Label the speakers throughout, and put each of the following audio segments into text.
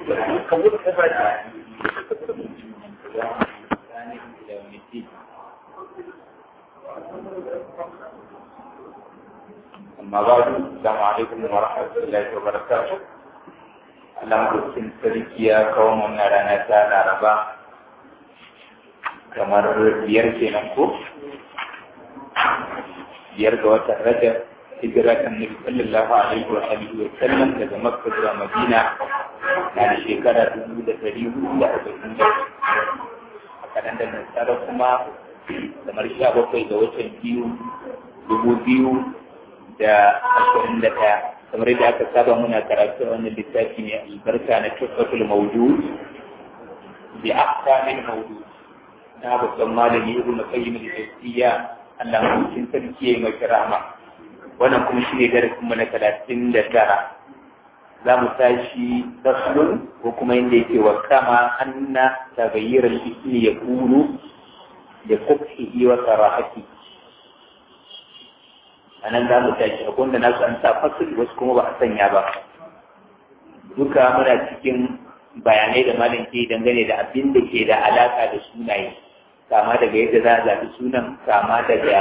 Speaker 1: أما بعد السلام عليكم ورحمة الله وبركاته Allah mutum sarki ya kawo mana rana ta Laraba kamar biyar kenan ko biyar ga watan Rajab hijira ta Nabi sallallahu alaihi wa alihi wa sallam daga Makka zuwa Madina na da shekara dubu da ɗari hudu da arba'in da a kanan da nasara kuma kamar sha bakwai ga watan biyu dubu biyu da ashirin da ɗaya kamar yadda aka saba muna karatu a wannan littafi ne albarka na tufatul mawjud bi ahkamil mawjud na babban malami ibnu qayyim al-jawziyya Allah mutum sarki yayi maka rahma wannan kuma shine darasin mu na talatin da tara za mu tashi faslun ko kuma inda yake wa kama anna tagayyir al-ismi yakunu da kubhihi wa sarahati a nan za mu tashi a wanda nasu an sa fasil wasu kuma ba a sanya ba duka muna cikin bayanai da malam ke dangane da abin da ke da alaka da sunaye kama daga yadda za a zaɓi sunan kama daga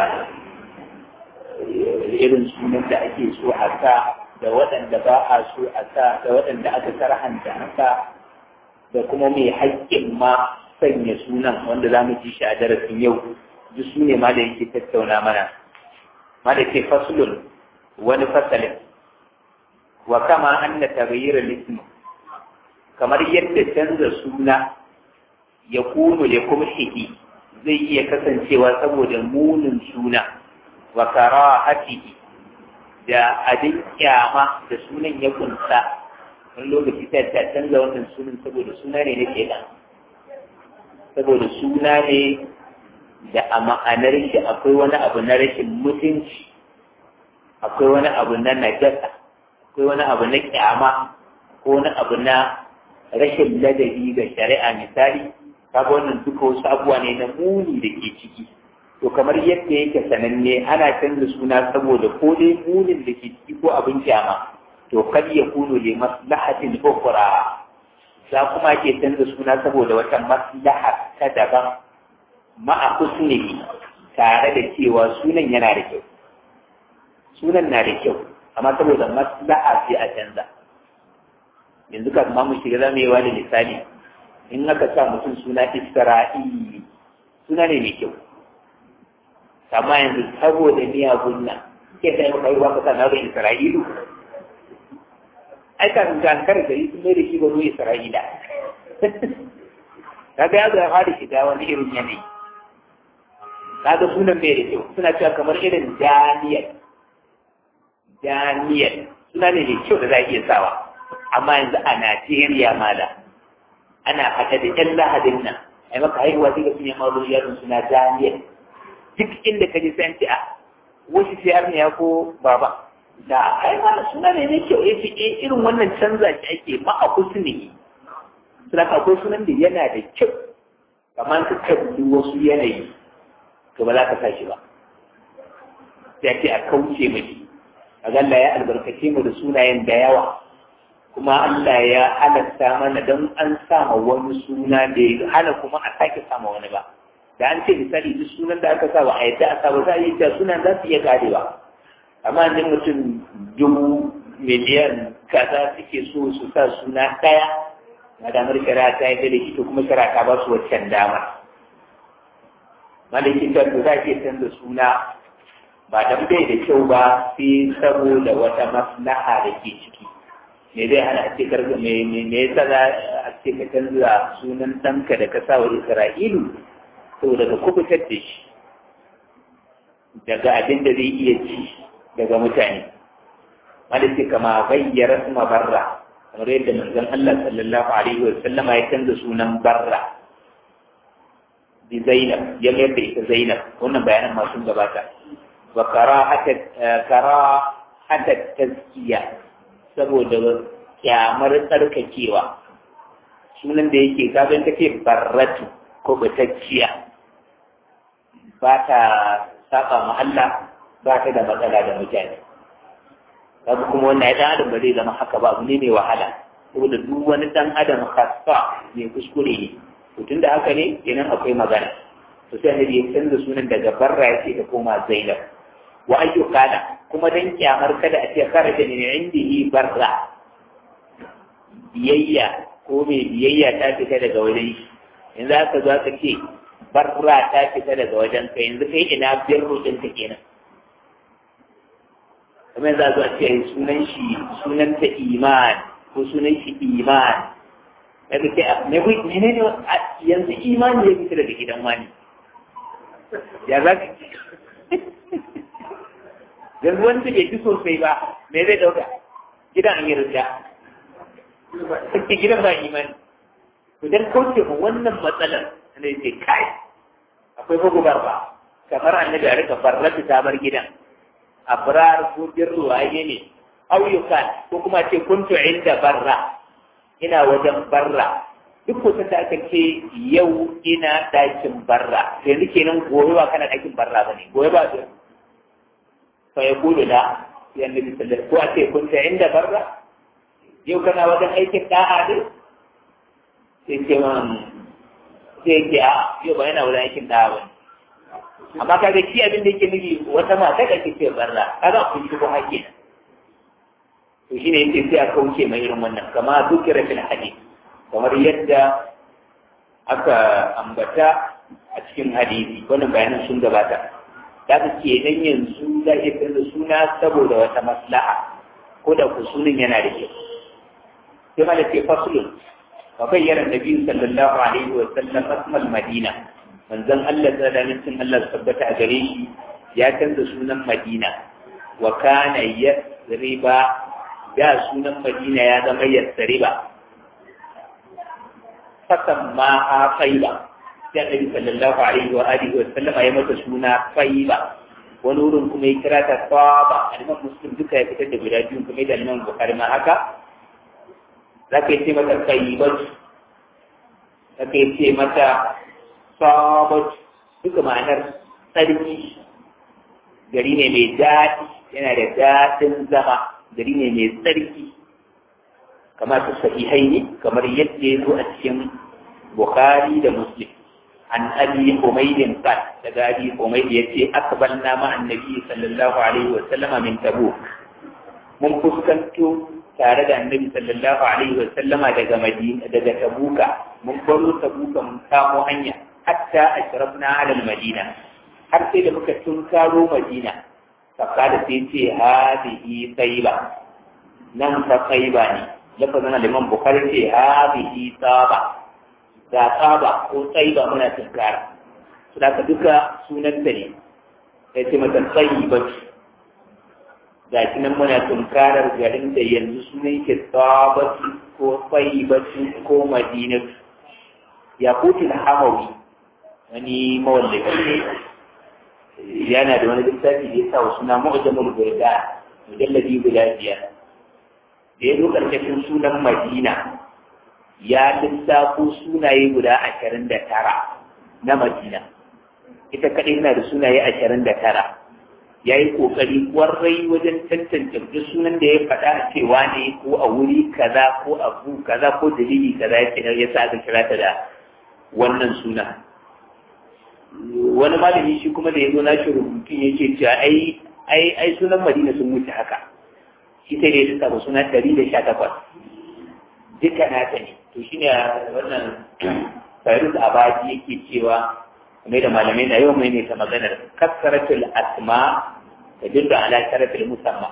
Speaker 1: irin sunan da ake so a sa da waɗanda ba a so a sa da waɗanda aka karhanta a sa da kuma mai haƙƙin ma sanya sunan wanda za mu ji shi a darasin yau duk su ne ma da yake tattauna mana ma da ke fasulun wani fasalin wa kama an na tagayyar lismu kamar yadda canza suna ya kunu da kuma hiki zai iya kasancewa saboda munin suna wa karahatihi da abin kyama da sunan ya kunsa wani lokaci ta ta canza wannan sunan saboda suna ne na kenan saboda suna ne da a ma'anar shi akwai wani abu na rashin mutunci akwai wani abu na najasa akwai wani abu na kyama ko wani abu na rashin ladabi ga shari'a misali kaga wannan duka wasu abubuwa ne na muni da ke ciki to kamar yadda yake sananne ana canza suna saboda ko dai munin da ke ciki ko abin kyama to kad ya kunu li maslahatin ukhra za kuma ke canza suna saboda wata maslaha ta daban ma'a husnihi tare da cewa sunan yana da kyau sunan na da kyau amma saboda maslaha sai a canza yanzu ka kuma mu shiga zama yi wani misali in aka sa mutum suna isra'ili suna ne mai kyau amma yanzu saboda miyagun nan ke sai maka yi waka sana da Isra'ilu ai kafin ka hankar da yi sun mai da shi banu Isra'ila kaga ya zama da shiga wani irin yanayi kaga sunan mai da kyau suna cewa kamar irin Daniel Daniel suna ne mai kyau da za a iya sawa amma yanzu a Najeriya mala ana haɗa da ƴan lahadin nan ai maka haihuwa sai ga sun yi mazo yaron suna Daniel duk inda ka ji sai ce a wasu sai arniya ko baba da ai ma suna ne ne kyau yace eh irin wannan canza shi ake ma a kusuri suna akwai sunan da yana da kyau kamar ka kalli wasu yanayi to ba za ka sa shi ba sai ce a kauce mashi kaga Allah ya albarkace mu da sunayen da yawa kuma Allah ya halatta mana don an sama wani suna da ya hana kuma a sake sama wani ba da an ce misali duk sunan da aka sa ba a yadda a sa ba za a yi ta sunan za su iya karewa amma ne mutum dubu miliyan kaza suke so su sa suna ɗaya na damar shari'a ta yi da ita kuma shari'a ta ba su waccan dama malakin da za a iya canza suna ba dan bai da kyau ba sai saboda wata maslaha da ke ciki me zai hana a ce karga me me yasa za a ce ka canza sunan ɗanka da ka sa wa Isra'ilu saboda ka kubutar da shi daga abin da zai iya ci daga mutane malaki kama gayyara kuma barra kamar yadda manzon Allah sallallahu alaihi wa sallama ya canza sunan barra bi Zainab ya mayar da ita Zainab wannan bayanan masu gabata wa karahata tazkiya saboda kyamar tsarkakewa sunan da yake kagan take barratu ko batacciya ba ta saba ma Allah ba ta da matsala da mutane kaga kuma wannan ya adam ba zai zama haka ba abu ne mai wahala saboda duk wani dan adam khassa mai kuskure ne to tunda haka ne kenan akwai magana to sai annabi ya canza sunan daga barra ya ce ta koma zainab wa ayyukana kuma dan kyamar kada a ce kharaja min indihi barra biyayya ko mai biyayya ta fita daga wajen shi yanzu aka zo aka ce barra ta fita daga wajen ka yanzu kai ina birru din ta kenan kuma yanzu a zo a ce sunan shi sunan ta iman ko sunan shi iman daga ce me kai ne ne yanzu imani ya fita daga gidan wani ya za ka yanzu wanda bai fi sosai ba me zai dauka gidan an yi rida kake gidan ba imani to dan kauce mu wannan matsalar ne ce kai akwai magubar ba kamar annabi a rika farrata ta bar gidan abrar ko birru waye ne auyukan ko kuma ce kuntu inda barra ina wajen barra duk kusan da aka ce yau ina ɗakin barra yanzu kenan gobe ba kana ɗakin barra ba ne gobe ba su fa ya kudu da ya nabi sallallahu ko a ce kunta inda barra yau kana wajen aikin da'a ne sai ce man sai ce a yau ba yana wajen aikin da'a ba amma kaga shi abin da yake nufi wata mata da ke ce barra kaga kun shi ko haƙƙi to shine yake sai a kauce mai irin wannan kama dukira fil hadith kamar yadda aka ambata a cikin hadisi wannan bayanan sun gabata da ka ke nan yanzu za iya canza suna saboda wata maslaha ko da ku sunan yana da kyau sai mala ce faslun fa bayyana nabi sallallahu alaihi wa sallam asmal madina manzon Allah da nufin Allah tabbata a gare shi ya canza sunan madina wa kana yasriba da sunan madina ya zama yasriba fasamma a faiba sai annabi sallallahu alaihi wa alihi wa sallama ya mata suna faiba wani wurin kuma ya kira ta saba aliman muslim duka ya fitar da guda biyu kuma da aliman bukari ma haka za ka yi ce mata faibat za ka yi ce mata sabat duka ma'anar tsarki gari ne mai daɗi yana da daɗin zama gari ne mai tsarki kamar su sahihai ne kamar yadda ya zo a cikin Bukhari da Muslim an abi Humaydin qal daga abi Humayd yace akbalna ma annabi sallallahu alaihi wa sallama min Tabuk mun fuskanto tare da annabi sallallahu alaihi wa sallama daga Madina daga Tabuka mun baro Tabuka mun kamo hanya hatta ashrafna ala Madina har sai da muka tunkaro Madina fakada sai ce hadihi tayyiba nan fa tayyiba ne lafazin liman bukari ce habihi tsaba ga tsaba ko tsaiba muna tunkara su da duka sunan ta ne ya ce mata tsaiba ga shi nan muna tunkarar garin da yanzu sunan ke tsabatu ko tsaibatu ko madinatu ya kutu da hamawi wani mawallafi ne yana da wani littafi da ya sa wa suna mu'jamul burda mujallabi guda biyar da ya zo ƙarƙashin sunan Madina ya lissafo sunaye guda ashirin da tara na Madina. Ita kaɗai na da sunaye ashirin da tara. Ya yi ƙoƙari ƙwarai wajen tantance duk sunan da ya faɗa cewa ne ko a wuri kaza ko abu kaza ko dalili kaza ya ya sa aka kira ta da wannan suna. Wani malami shi kuma da ya zo na shi rubutun yake cewa ai ai sunan Madina sun wuce haka. shi sai dai suka suna ɗari da sha takwas duka nata ne to shi ne wannan fairuz abadi yake cewa mai da malamai na yau mai ne ta maganar kasaratul asma da dinda ala sharafil musamma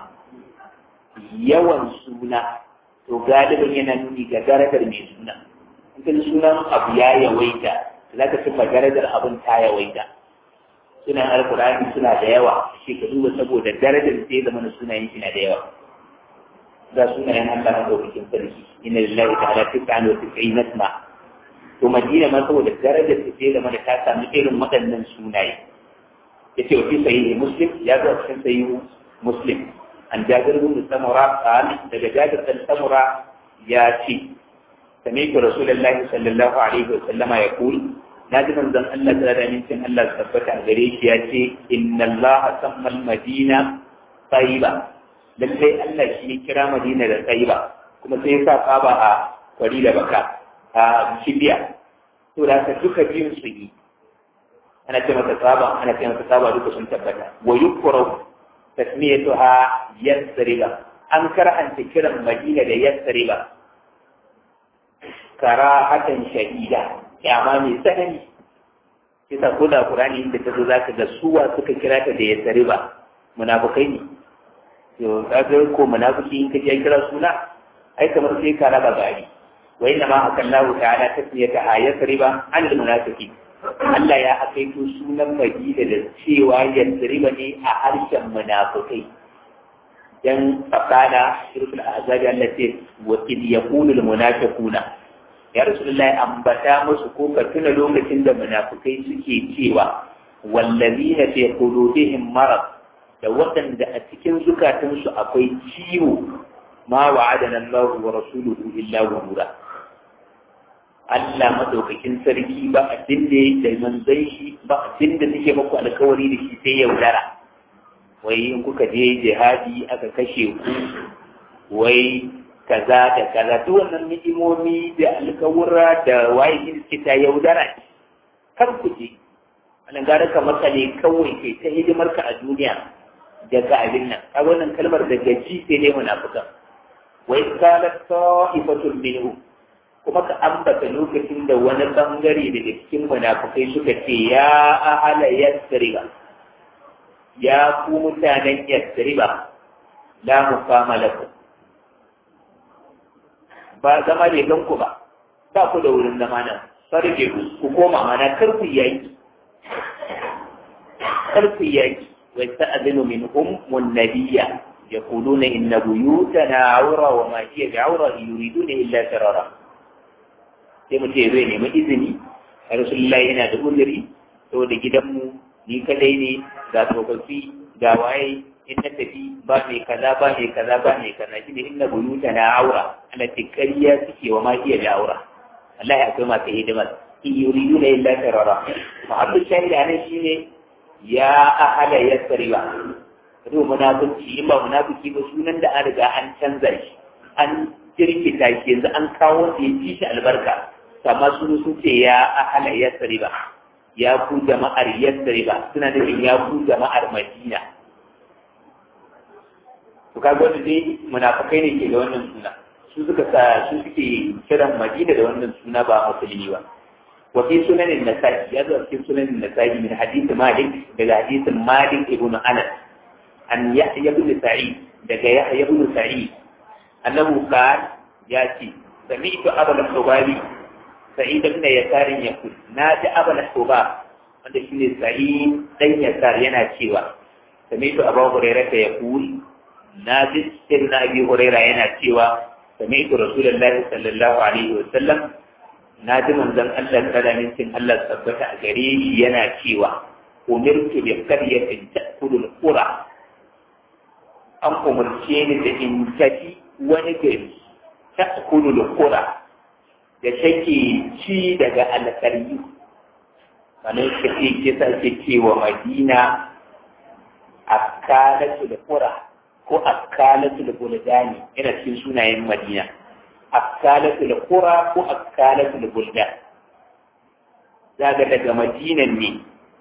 Speaker 1: yawan suna to galibin yana nuni ga darajar mai suna in sunan abu ya yawaita za ka cimma darajar abin ta yawaita sunan alkurani suna da yawa shi ka duba saboda darajar sai zama na sunayen shi na da yawa ga sunayen Allah na ɗaukakin sarki inna lillahi ta'ala tis'an wa tis'in nasma to Madina ma saboda darajar ta ce da mana ta sami irin waɗannan sunaye yace wa fi sahihi muslim ya zo cikin sahihi muslim an jabir bin samura qal daga jabir bin samura ya ce sami'tu rasulullahi sallallahu alaihi wa sallama yaqul naji manzon Allah da da mincin Allah tabbata gare shi ya ce inna Allah samma al-madina tayyiba lallai Allah shi ya kira Madina da Tsayiba kuma sai ya sa tsaba a kwari da baka a kibiya to da haka duka biyun su yi ana ce masa tsaba ana ce masa tsaba duka sun tabbata wa yukra tasmiyatuha yasriba an karanta kiran madina da yasriba karahatan shahida kyama mai tsanani kisa ko da qur'ani inda ta zo zaka ga suwa suka kira ta da yasriba munafikai ne to kaga ko munafiki in ka je kira suna ai kamar sai ka raba gari wa inna ma akallahu ta'ala tasmiyataha yasriba an al-munafiqin Allah ya akaito sunan Madina da cewa yasriba ne a harshen munafikai dan fakana shirkul azabi Allah ce wa id yaqulu almunafiquna ya rasulullahi ambata musu ko ka tuna lokacin da munafikai suke cewa wallazina fi qulubihim marad da waɗanda a cikin zukatansu akwai ciwo ma wa'adana Allah wa rasuluhu illa ghurura Allah madaukakin sarki ba abin da da manzon shi ba abin da suke muku alkawari da shi sai yaudara wai in kuka je jihadi aka kashe ku wai kaza da kaza duk wannan ni'imomi da alkawura da waye shi suke ta yaudara kar ku je wannan gara ka makale kawai kai ta hidimar ka a duniya daga abin nan a wannan kalmar da gaji sai dai munafikan wai qalat ta'ifatul minhu kuma ka ambata lokacin da wani bangare daga cikin munafikai suka ce ya ahala yasriba ya ku mutanen yasriba la muqama lakum ba zama ne don ku ba ba ku da wurin zama nan sarje ku ku koma mana kar ku yaki kar ku yaki wa ta'dinu minhum mun nabiyya yaquluna inna buyutana awra wa ma hiya bi'awra yuriduna illa tarara sai mu ce zai nemi izini rasulullahi yana da uzuri saboda gidanmu ni kadai ne ga tsofaffi ga waye in na tafi ba mai kaza ba mai kaza ba mai kaza shi ne inna buyuta na aura ana tikariya suke wa ma iya da aura Allah ya akwai masu hidimar in yuridu na illa tarara muhammadu shahida nan shi ne ya ahala ya tsariwa ruwa munafiki in ba munafiki ba sunan da an riga an canza shi an jirkita shi yanzu an kawo wanda ya ci shi albarka amma sun sun ce ya ahala ya tsariwa ya ku jama'ar yasriba suna nufin ya ku jama'ar madina to kaga wanda dai munafikai ne ke da wannan suna su suka sa su suke kiran madina da wannan suna ba musulmi ba wa fi sunanin nasa'i ya zo cikin sunanin nasa'i min hadith malik daga hadithin malik ibn anas an yahya ibn sa'id daga yahya ibn sa'id annahu qala ya ce sami'tu abul hubabi sa'id ibn yasar yaqul na ji abul hubab wanda shine sa'id dan yasar yana cewa sami'tu abu hurairah yaqul na ji sirna abi hurairah yana cewa sami'tu rasulullahi sallallahu alaihi wa sallam na ji manzon Allah sallallahu alaihi Allah tabbata a gare shi yana cewa umirtu bi qaryatin ta'kulu al-qura an umarce ni da in tafi wani gari ta'kulu al-qura da take ci daga alƙaryu wani kace ke sa ke cewa madina akalatu da qura ko akalatu da buldani yana cikin sunayen madina akalatu da qura ko akalatu da buldan zaga daga madinan ne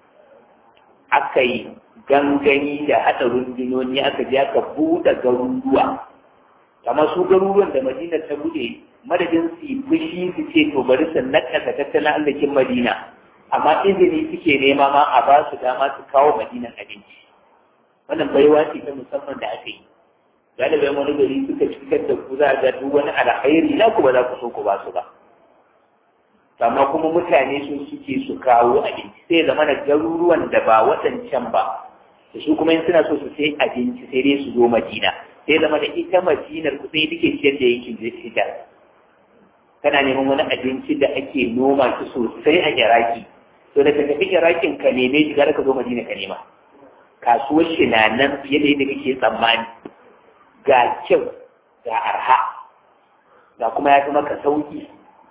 Speaker 1: aka yi gangani da haɗa rundunoni aka je aka buɗe garuruwa kamar su garuruwan da madina ta buɗe madadin su yi fushi su ce to bari su nakasa tattalin arzikin madina amma izini suke nema ma a ba su dama su kawo madinan abinci wannan baiwa ce ta musamman da aka yi galibin wani gari suka cikar da ku za a ga duk wani alkhairi na ku ba za ku so ku ba su ba amma kuma mutane sun suke su kawo abinci sai zama da garuruwan da ba waɗancan ba da su kuma in suna so su sai abinci sai dai su zo madina sai zama da ita madinar ku sai take ciyar da yankin zai kana neman wani abinci da ake noma shi sosai a iraki to da ka tafi irakin ka neme shi gara ka zo madina ka nema kasuwar shi na nan fiye da yadda kake tsammani ga kyau ga arha ga kuma ya fi maka sauki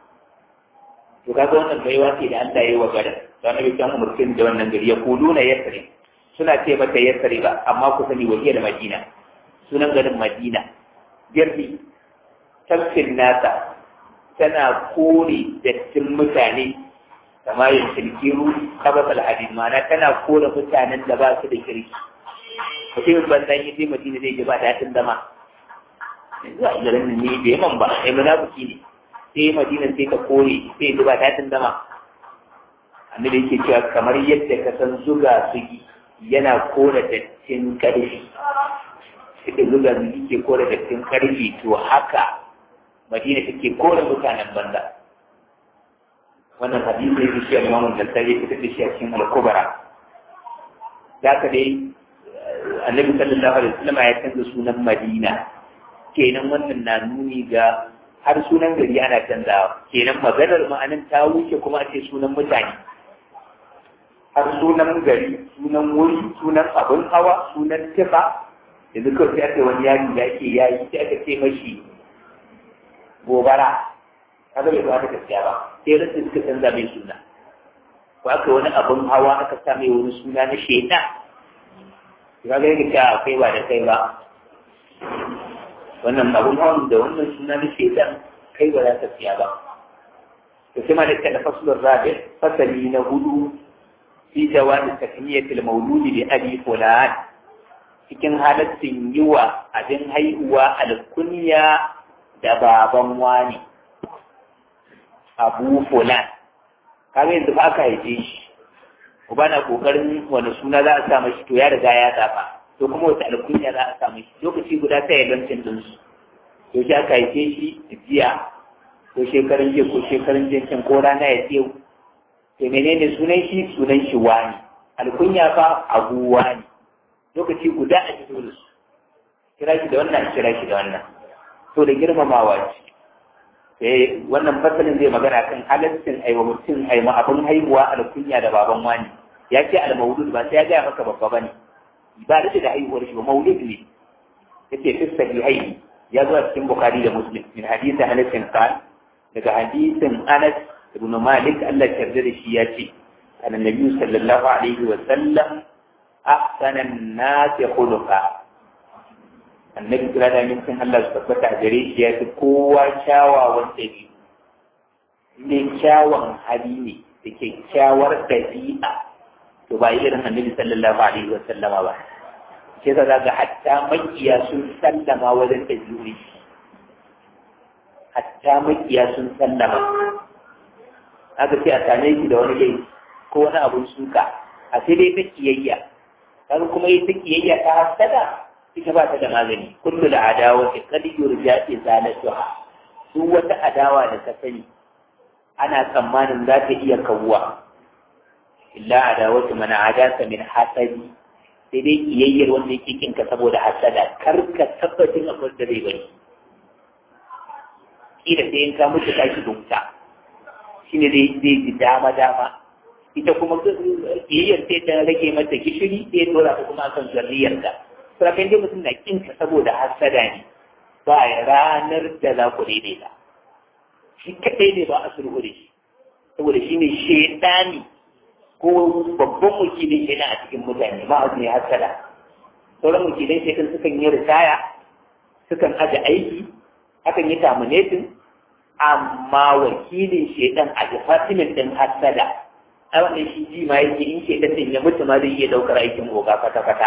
Speaker 1: to kaga wannan baiwa ce da Allah ya yi wa garin don na bikin umurkin da wannan gari ya kudu na yasri suna ce mata yasri ba amma ku sani wahiyar madina sunan garin madina birni tafkin nasa tana kore dattin mutane kama yin tilkiru kabas alhadid ma'ana tana kore mutanen da ba su da kirki mutumin banzan yi sai madina zai ji ba daɗin zama yanzu a garin nan ne bai man ba ai munafiki ne sai madina sai ka kore sai ji ba daɗin zama annabi yake cewa kamar yadda ka san zuga sugi yana kore dattin ƙarfi da zuga sugi ke kore dattin ƙarfi to haka madina take kore mutanen banza wannan hadisi ne shi al-Imam al-Bukhari ya fitar da shi a cikin al-Kubra da ka dai Annabi sallallahu alaihi wasallam ya canza sunan Madina kenan wannan na nuni ga har sunan gari ana canzawa kenan maganar ma'anin ta wuce kuma a ce sunan mutane har sunan gari sunan wuri sunan abin hawa sunan tifa yanzu kawai sai aka wani yari da ake yayi sai aka ce mashi gobara kaga bai ba da gaskiya ba sai rasu suka canza mai suna ko aka wani abin hawa aka sa mai wani suna na sheda kaga yake cewa kai ba da kai ba wannan abin hawan da wannan suna na shedan kai ba za ka siya ba to sai ma da kada fasulur rabi fasali na hudu fi jawazi takmiyatil mauludi bi abi fulan cikin halaccin yi wa abin haihuwa alkunya da baban wani abu fulan kaga yanzu ba aka haife shi uba na kokarin wani suna za a sa mashi to ya riga ya zaba to kuma wata alkunya za a sa mashi lokaci guda sai ya lancin din su to shi aka haife shi jiya ko shekarun jiya ko shekarun jiya can ko rana ya tsewu to menene sunan shi sunan shi wani alkunya fa abu wani lokaci guda a fito da su kira shi da wannan kira shi da wannan to da girmamawa ce sai wannan fasalin zai magana kan halaccin aiwa mutum aima abin haihuwa alkunya da baban wani ya ce al-maulud ba sai ya gaya maka babba bane ba da da haihuwar shi ba maulud ne yace fi sahihaini ya zo a cikin bukhari da muslim min hadisi anas bin qal daga hadisin anas ibn malik Allah ya yarda da shi ya ce annabi sallallahu alaihi wa sallam ahsana an-nas khuluqa annabi kira da mintin Allah su tabbata a gare shi ya fi kowa kyawawan ɗabi'u ne kyawun hali ne da kyakkyawar ɗabi'a to ba irin annabi sallallahu alaihi wa sallama ba sai ka ga hatta makiya sun sallama wajen ɗabi'u hatta makiya sun sallama haka sai a same shi da wani laifi ko wani abun suka a sai dai ta kiyayya kaga kuma ita kiyayya ta hasada ita ba ta da magani kullu da adawa ta kad yurja izalatuha duk wata adawa da ka sani ana tsammanin za ta iya kawuwa illa adawatu man adaka min hasadi sai dai kiyayyar wanda yake kinka saboda hasada kar ka tabbatin abin da zai bari kila sai in ka mutu ka shi wuta shine zai zai ji dama dama ita kuma kiyayyar sai ta rage mata gishiri sai dora ta kuma akan zarriyarka sarakai dai mutum na kinka saboda hasada ne ba ranar da za ku daidaita shi kaɗai ne ba a sulhu da shi saboda shi ne shaidani ko babban wakilin shaidan a cikin mutane ma ne hasada sauran wakilai shaidan sukan yi ritaya sukan aje aiki akan yi terminating amma wakilin shaidan a department din hasada a wannan shi ji ma yake in shaidan din ya mutu ma zai iya daukar aikin oga kwata-kwata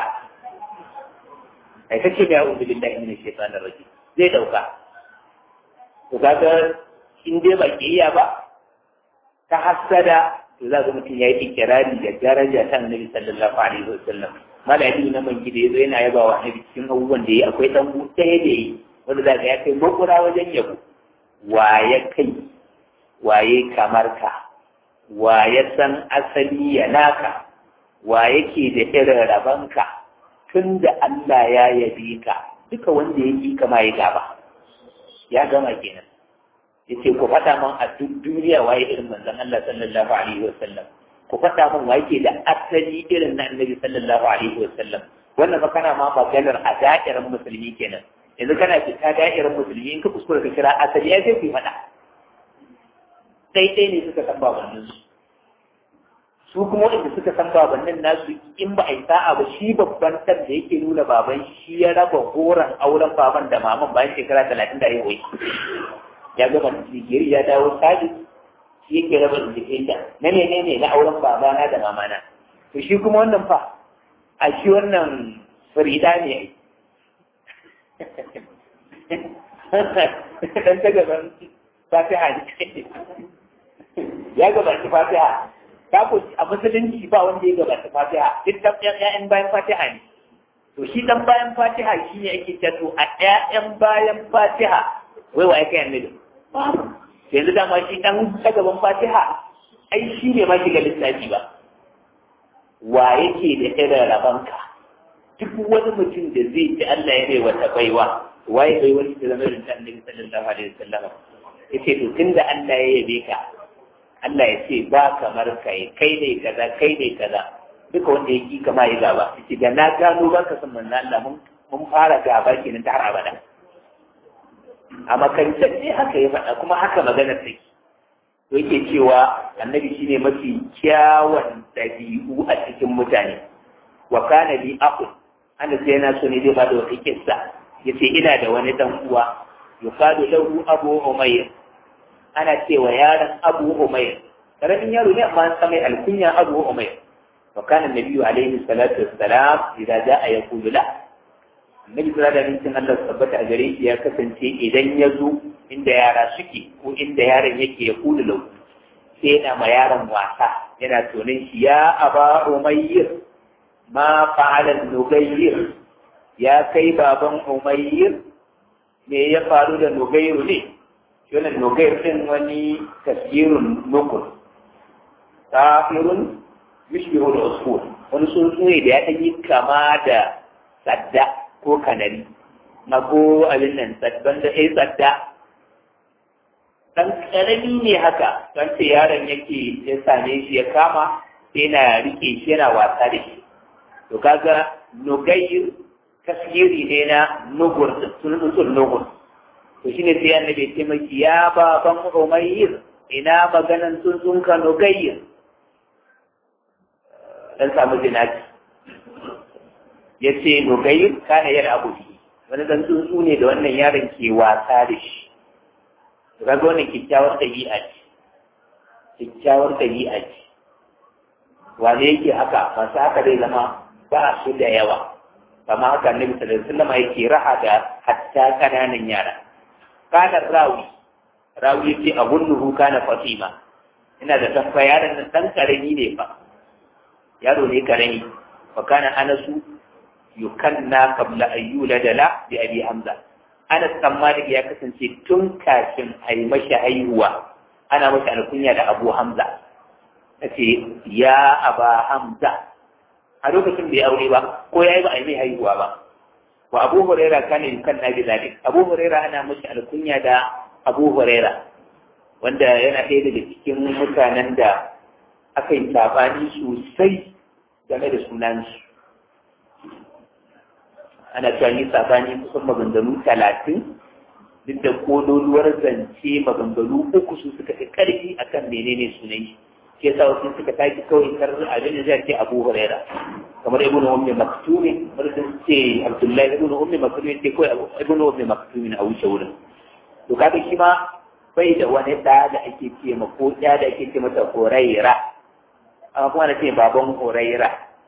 Speaker 1: ai kace mai a'udhu billahi minash shaitanir rajim zai dauka to kaga in dai ba kiyaya ba ta hasada to za ga mutum ya yi ikirari da daraja ta annabi sallallahu alaihi wasallam malami na man gida yazo yana yaba wa annabi cikin abubuwan da yi akwai dan ɗaya da yi wanda za ga ya kai makura wajen yabo waye kai waye kamar ka waye san asali ya naka waye ke da irin rabanka tun da Allah ya yabe ka duka wanda ya yi kama ya gaba ya gama kenan yace ku faɗa min a duk duniya waye irin manzon Allah sallallahu alaihi wasallam ku faɗa min waye ke da asali irin na annabi sallallahu alaihi wasallam wannan fa kana ma maganar a da'irar musulmi kenan yanzu kana fita da'irar musulmi in ka kuskura ka kira asali ya sai ku faɗa sai dai ne suka san babannin su su kuma wanda suka san babannin nasu in ba a yi sa'a ba shi babban ɗan da yake nuna baban shi ya raba goron auren baban da maman bayan shekara talatin da haihuwa ya gama digiri ya dawo sabis shi yake raba indication na menene na auren babana da mamana to shi kuma wannan fa a shi wannan farida ne dan ta gaban fatiha ne ya gabaci fatiha ta ko a musulunci ba wanda ya gabaci fatiha duk dan ƴaƴan bayan fatiha ne to shi dan bayan fatiha shi ne ake cewa to a ƴaƴan bayan fatiha wai wa yake annabi babu yanzu dama shi dan ta gaban fatiha ai shi ne ma shiga lissafi ba wa yake da irin rabanka duk wani mutum da zai ci Allah ya bai wata baiwa waye bai wani da zama irin ta annabi sallallahu alaihi wasallam yace to tunda Allah ya yabe ka Allah ya ce ba kamar kai kai ne kaza kai ne kaza duka wanda ya ki kama ya gaba yace da na gano ba ka san manzo Allah mun mun fara gaba kenan ta har abada a makarantar ne haka ya faɗa kuma haka maganar take to yake cewa annabi shine mafi kyawun ɗabi'u a cikin mutane wa kana bi aqul ana sai yana so ne zai bada wata kissa yace ina da wani dan uwa yuqalu lahu abu umayr ana cewa yaron abu umayr karamin yaro ne amma an samai alkunya abu umayr wa kana nabiyyu alaihi salatu wassalam idza jaa yaqulu la annabi sallallahu alaihi wasallam Allah tabbata a gare shi ya kasance idan ya zo inda yara suke ko inda yaron yake ya kula lau sai yana ma yaron wasa yana tonin shi ya aba umayr ma fa'ala nugayyir ya kai baban umayyir me ya faru da nugayru ne shi wannan nugayr din wani tasirun nukul kafirun yushbihu al-usul wani tsuntsu ne da ya yi kama da sadda ko kanari na ko abin nan sadban da ai sadda dan karami ne haka don ce yaron yake ya same shi ya kama sai na rike shi yana wasa da shi to kaga nugayir tasgiri ne na nugur sunan nugur to shine sai annabi ya ce maki ya baban umayyir ina maganan tsuntsun ka nugayir dan samu jinaki ya ce nugayir kana yar abu wani dan tsuntsu ne da wannan yaron ke wasa da shi to kaga wannan kyakkyawar ɗabi'a ce kyakkyawar ɗabi'a ce wane yake haka masu haka zai zama ba su da yawa kama haka annabi sallallahu alaihi wasallam yake raha da hatta kananan yara kana rawi rawi yace abunnuhu kana fatima ina da tafa yaron nan dan karami ne fa yaro ne karami fa kana anasu yukanna qabla an yulada la bi abi hamza anas dan malik ya kasance tun kafin a yi mashi haihuwa ana mashi alkunya da abu hamza ce ya aba hamza a lokacin bai aure ba ko ya yi ba a yi mai haihuwa ba wa abu huraira kana yukan na bizalik abu huraira ana mashi alkunya da abu huraira wanda yana ɗaya daga cikin mutanen da aka yi sabani sosai game da sunansu ana cewa yi sabani kusan maganganu talatin duk da kololuwar zance maganganu uku su suka fi ƙarfi akan menene sunan shi ke sa wasu suka tashi kawai kar abin da zai ce Abu Huraira kamar Ibn Ummi Maktumi kamar sun ce Abdullahi Ibn Ummi Maktumi ce kawai Ibn Ummi Maktumi a wuce wurin to kaga shi ma bai da wani da da ake ce ma ko da da ake ce mata Huraira amma kuma na ce baban Huraira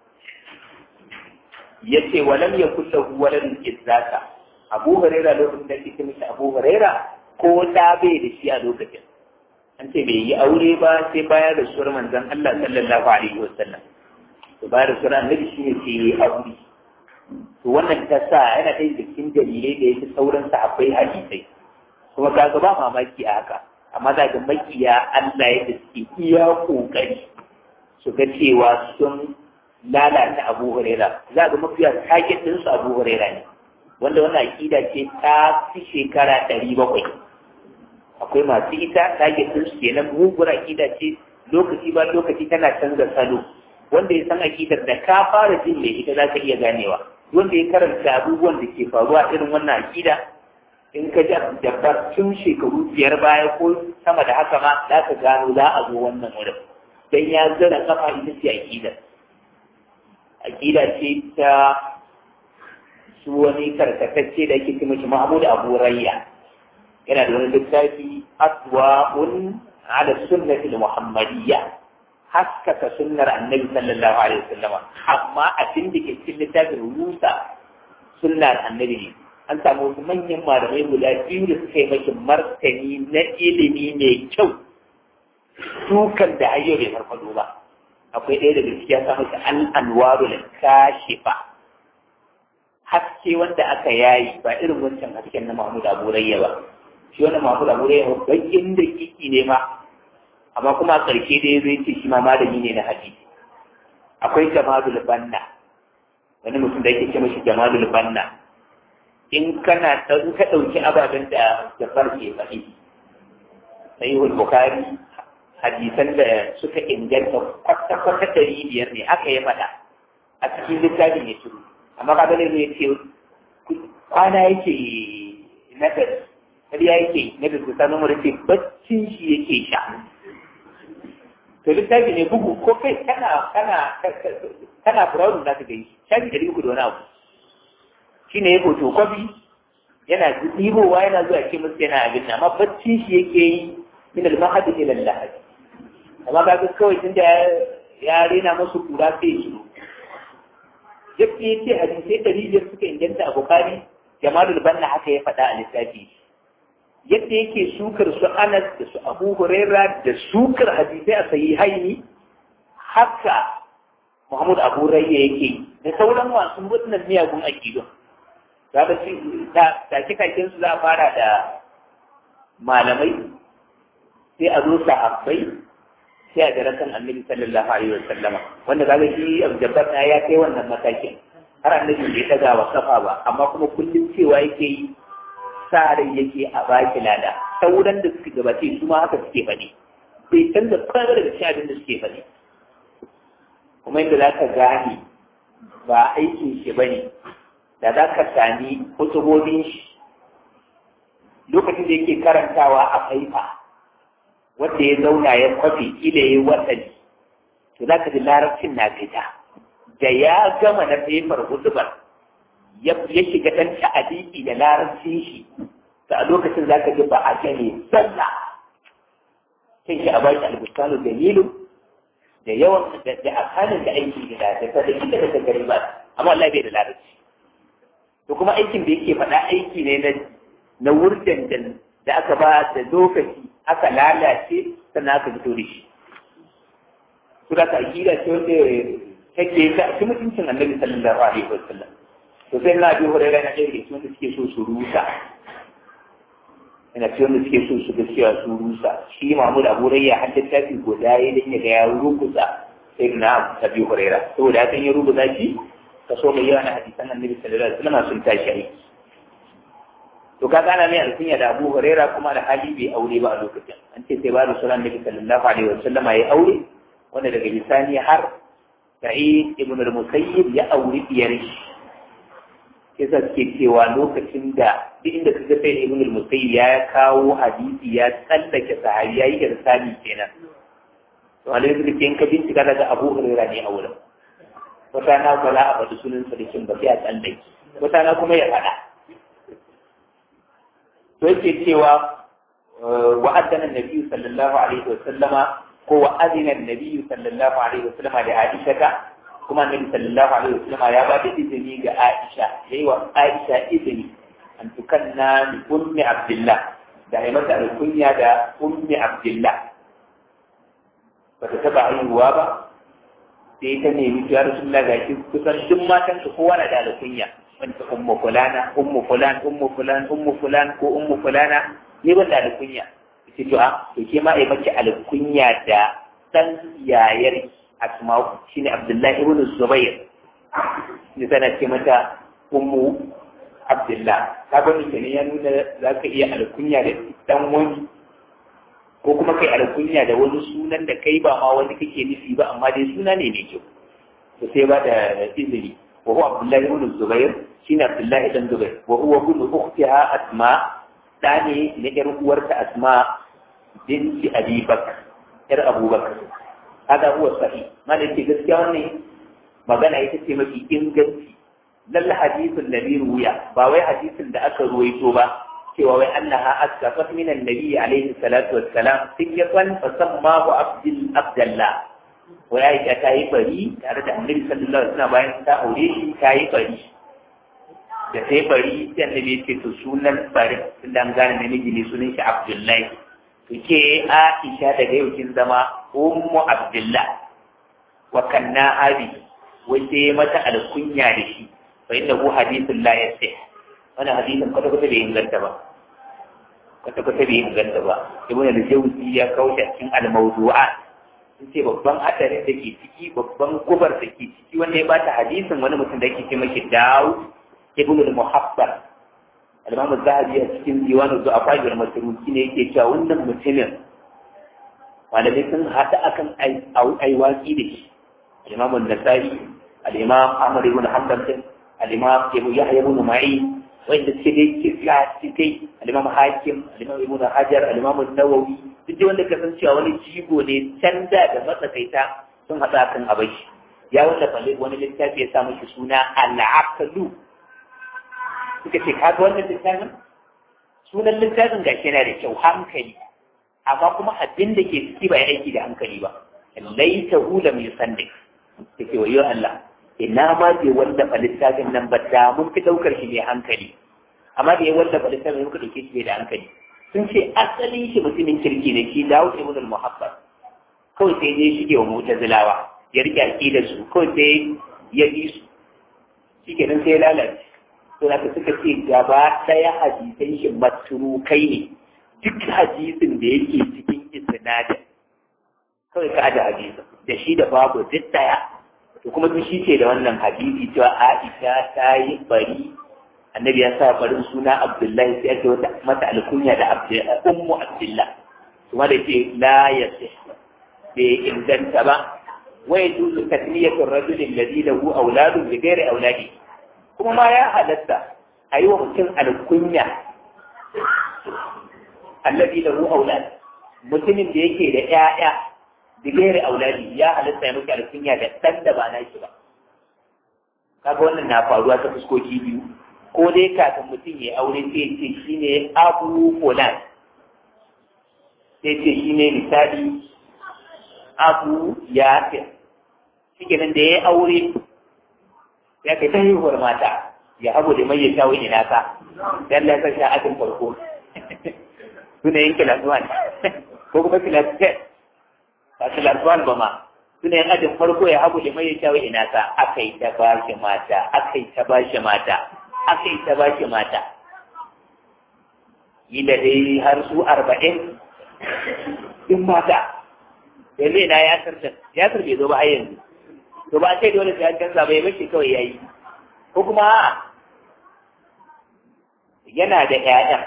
Speaker 1: yace walam yakul lahu waladun izzaka Abu Huraira lokacin da ake ce masa Abu Huraira ko da bai da shi a lokacin an ce bai yi aure ba sai bayar da suwar manzon Allah sallallahu alaihi wasallam to bayar da suwar annabi shi ne sai yi aure to wannan ta sa yana ɗaya da cikin dalilai da yake sauran sahabbai hadisai kuma kaga ba mamaki a haka amma za ga makiya Allah yadda suke iya kokari su ga cewa sun lalata Abu Huraira za ga mafiya target din su Abu Huraira ne wanda wannan akida ce ta fi shekara ɗari bakwai akwai masu ita target din su kenan mugun akida ce lokaci ba lokaci tana canza salo wanda ya san akidar da ka fara jin mai ita za ka iya ganewa wanda ya karanta abubuwan da ke faruwa irin wannan akida in ka ji dabbar tun shekaru biyar baya ko sama da haka ma za ka gano za a zo wannan wurin dan ya zara kafa ita ce aqida aqida ce ta su wani karkatacce da yake cewa shi Mahmud Abu Rayya yana da wani littafi aswa'un ala sunnati muhammadiyya haskaka sunnar annabi sallallahu alaihi wasallam amma abin da ke cikin littafin rusa sunnar annabi ne an samu wasu manyan malamai guda biyu da suka yi maki martani na ilimi mai kyau dukan da ayyo bai farfado ba akwai ɗaya daga cikin ya samu shi al'anwaru da kashifa haske wanda aka yayi ba irin wancan hasken na Mahmud Abu Rayya ba shi wannan Mahmud Abu Rayya bakin da kiki ne ma amma kuma a ƙarshe da ya zai ce shi ma malami ne na hadisi akwai Jamalul Banna wani mutum da yake ce mashi Jamalul Banna in kana in ka ɗauki ababen da Jafar ke faɗi sahihul Bukhari hadisan da suka inganta kwata-kwata ɗari biyar ne aka yi faɗa a cikin littafin ya shiru amma ka gane ne ce kwana yake na da ƙarya yake na da kusa na ce baccin shi yake sha to littafi ne bugu ko kai kana kana kana furawun za ka gani shafi ɗari uku da wani abu shi ne ya hoto kwabi yana ɗibowa yana zuwa ce musu yana abin nan amma baccin shi yake yi min al-mahadi ila al-lahad amma ka ga kawai tunda ya rena musu kura sai ya shiru yadda ya ce hadisai ɗari biyar suka inganta a bukari jamalul banna haka ya faɗa a littafi yadda yake sukar su anas da su abu huraira da sukar hadisai a sahihaini haka muhammad abu rayya yake da sauran masu waɗannan miyagun aƙidu za ka ci da kikakin su za a fara da malamai sai a zo sahabbai sai a gara kan annabi sallallahu alaihi wa sallama wanda kaga shi abjabbar na ya kai wannan matakin har annabi bai daga wa kafa ba amma kuma kullum cewa yake yi sa rai yake a baki lada sauran da suka gabace su ma haka suke faɗi bai canza kwanar daga cikin abin da suke faɗi kuma inda za ka gane ba aikin shi ba ne da za ka sami hutubobin shi lokacin da yake karantawa a faifa wanda ya zauna ya kwafi ila ya watsali to za ka ji larabcin na fita da ya gama na faifar hutubar ya shiga ɗan ta'adiki da larabcin shi da a lokacin za ka ji ba a gane sallah sai shi a baki albustanu dalilu da yawan da akanin da aiki da da da inda da gari ba amma Allah bai da larabci to kuma aikin da yake faɗa aiki ne na na wurdan da aka ba da lokaci aka lalace sannan aka fito da shi su da ka akida ce wanda take ta ci mutuncin annabi sallallahu alaihi wasallam to sai na biyu hurairar na ɗaya da wanda suke so su rusa ina ce wanda suke so su ga cewa su rusa shi mahmud abu rayya har littafi guda ya dan ya ga ya rukusa sai na ta biyu hurairar saboda hakan ya rubuta shi kaso mai yawa na hadisan annabi sallallahu alaihi wasallam sun tashi aiki to kaga ana mai alkunya da Abu Huraira kuma da hali bai aure ba a lokacin an ce sai ba da sunan Nabi sallallahu alaihi wasallama ya aure wanda daga bisani har Sa'id ibn al-Musayyib ya aure diyar shi kisa suke cewa lokacin da duk inda kaga sai ibn al-Musayyib ya kawo hadisi ya tsallake sahabi yayi irsali kenan to alai da kin ka bincika daga Abu Huraira ne aure wata na ba za a faɗi sunan sa da kin ba sai a tsallake wata na kuma ya faɗa to yake cewa wa addana nabi sallallahu alaihi wa sallama ko wa adina nabi sallallahu alaihi wa sallama da Aisha ta kuma nabi sallallahu alaihi wa sallama ya ba da izini ga Aisha yayi wa Aisha izini an tukanna bi ummi Abdullah da ai mata alkunya da ummi Abdullah ba ta taba haihuwa ba sai ta nemi ya Rasulullah ga shi kusan duk matan su kowa na da alkunya wanda ummu fulana ummu fulan ummu fulan ummu fulan ko ummu fulana ne ban da alkunya ce to a to ke ma ai maki alkunya da dan yayar asma'u shine abdullahi ibn zubair ne tana ce mata ummu abdullah ka ga ne ya nuna za ka iya alkunya da dan wani ko kuma kai alkunya da wani sunan da kai ba ma wani kake nufi ba amma dai suna ne mai kyau to sai ba da izini وهو عبد الله بن الزبير شين عبد الله بن الزبير وهو ابن اختها اسماء ثاني نجر ورث اسماء بنت ابي بكر ار ابو بكر hada huwa sahih malaki gaskiya wannan magana ita ce mafi inganci lalla hadisin da ruya ba wai hadisin da aka ruwaito ba cewa wai annaha askafat min annabi alaihi salatu wassalam sikyatan fa sammahu abdul abdullah wai aisha ta yi bari tare da annabi sallallahu alaihi wasallam bayan ta aure shi ta yi bari da sai bari sai annabi ya ce to sunan bari sun dan gane namiji ne sunan shi abdullahi to ke aisha daga yau kin zama ummu abdullah wa kanna abi wai sai mata alkunya da shi fa innahu hadithun la yasih wannan hadisin kwata kwata bai inganta ba kwata kwata bai inganta ba ibn al-jawzi ya kawo shi cikin al-mawdu'at sun ce babban hadarin da ke ciki babban gubar da ke ciki wanda ya bata hadisin wani mutum da ke ce mashi Dawud ibn al-Muhabbar al-Imam az-Zahabi a cikin diwanu du'afa wal masruki ne yake cewa wannan mutumin malamai sun hada akan aiwaki da shi al-Imam an-Nasa'i al-Imam Ahmad ibn Hanbal al-Imam Abu Yahya ibn Ma'in wanda suke dai kirka cikai al-Imam Hakim al-Imam Ibn Hajar al-Imam An-Nawawi duk wanda ka san cewa wani jigo ne can da da matsakaita sun haɗa kan abashi ya wanda falle wani littafi ya sa mishi suna al-aqlu suka ce kaga wannan littafin sunan littafin gashi yana da kyau hankali amma kuma abin da ke ciki ba ya aiki da hankali ba laita hula mai sande take wayo Allah ina ma bai wallafa littafin nan ba da mun fi daukar shi mai hankali amma da ya wallafa littafin muka dauke shi da hankali sun ce asalin shi mutumin kirki ne shi Dawud ibn al-Muhabbab kawai sai ya shige wa mu'tazilawa ya rike aqidar su kawai sai ya bi su shikenan sai ya lalace to da suka ce gaba daya hadisan shi matrukai ne duk hadisin da yake cikin isnadin kawai ka aje hadisin da shi da babu duk daya to kuma duk shi ce da wannan hadisi cewa Aisha ta yi bari annabi ya sa barin suna Abdullahi sai ake wata mata alkunya da ummu Abdullah kuma da ce la yasih bai inganta ba wa yajuzu tasmiyatu ar-rajul alladhi lahu awladun bi ghairi awladi kuma ma ya halatta a yi wa mutum alkunya alladhi lahu awlad mutumin da yake da ƴaƴa bi ghairi awladi ya halatta ya miki alkunya da dan da ba na shi ba kaga wannan na faruwa ta fuskoki biyu ko dai kafin mutum ya aure sai ya ce shi ne abu fulan sai ce shi ne misali abu ya fi shi kenan da ya aure ya kai ta haihuwar mata ya abu da mai ya sha wani nasa dan la sa sha ajin farko suna yin kilas one ko kuma kilas ten ba kilas one ba ma suna yin ajin farko ya abu da mai ya sha wani nasa aka yi ta ba shi mata aka yi ta ba shi mata aka yi ta ba shi mata yi da dai har su arba'in in mata yanzu ina ya sarta ya sarta zo ba a yanzu to ba a ce dole sai an canza bai bashi kawai yayi ko kuma yana da ƴaƴan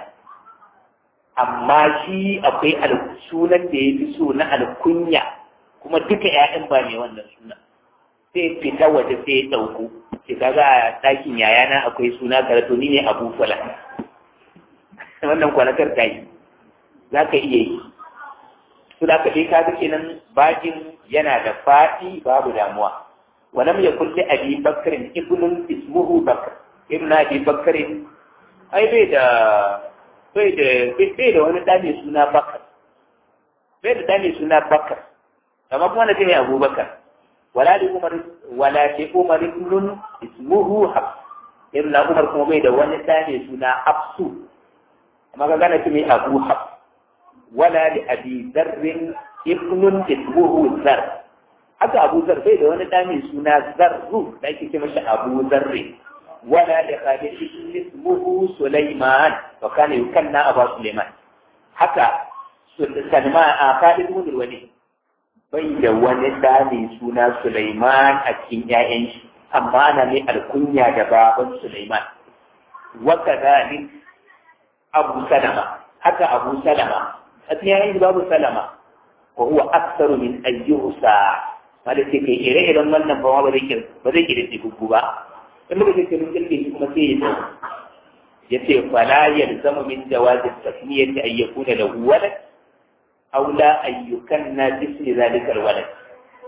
Speaker 1: amma shi akwai sunan da ya fi so na alkunya kuma duka ƴaƴan ba mai wannan sunan sai fita waje sai ya ɗauko ke kaga a ɗakin yayana akwai suna karatu ni ne abu fula wannan kwanakar ta yi za ka iya yi su da ka ka ga kenan bakin yana da faɗi babu damuwa walam ya kulle abi bakarin ibnun ismuhu bakar ibn abi bakarin ai bai da bai da bai da wani ɗa mai suna bakar bai da ɗa mai suna bakar amma kuma na ne abubakar ولا لعمر ولا لعمر ابن اسمه حفص ابن عمر kuma bai da wani tane suna hafsu amma ga gana kimi abu hafs wala li abi dharr ibn ismuhu zar haka abu zar bai da wani tane suna zarru da ake cewa shi abu zarr wala li khalid ibn ismuhu sulaiman wa kana yukanna abu sulaiman haka salman a khalid ibn walid bai da wani ɗa mai suna Sulaiman a cikin ‘ya'yan shi, amma na ne alkunya da baban Sulaiman. Waka zalik Abu Salama, haka Abu Salama, a cikin ‘ya'yan shi babu Salama, wa huwa aksaru min ayyusa, wanda ce kai ire-iren wannan ba ba zai ba zai kira gugu ba. In muka ce mun kirke shi kuma sai ya ce, ya ce fala yalzamu min jawazin tasmiyati ayyakuna lahu walad أو لا أن يكنى باسم ذلك الولد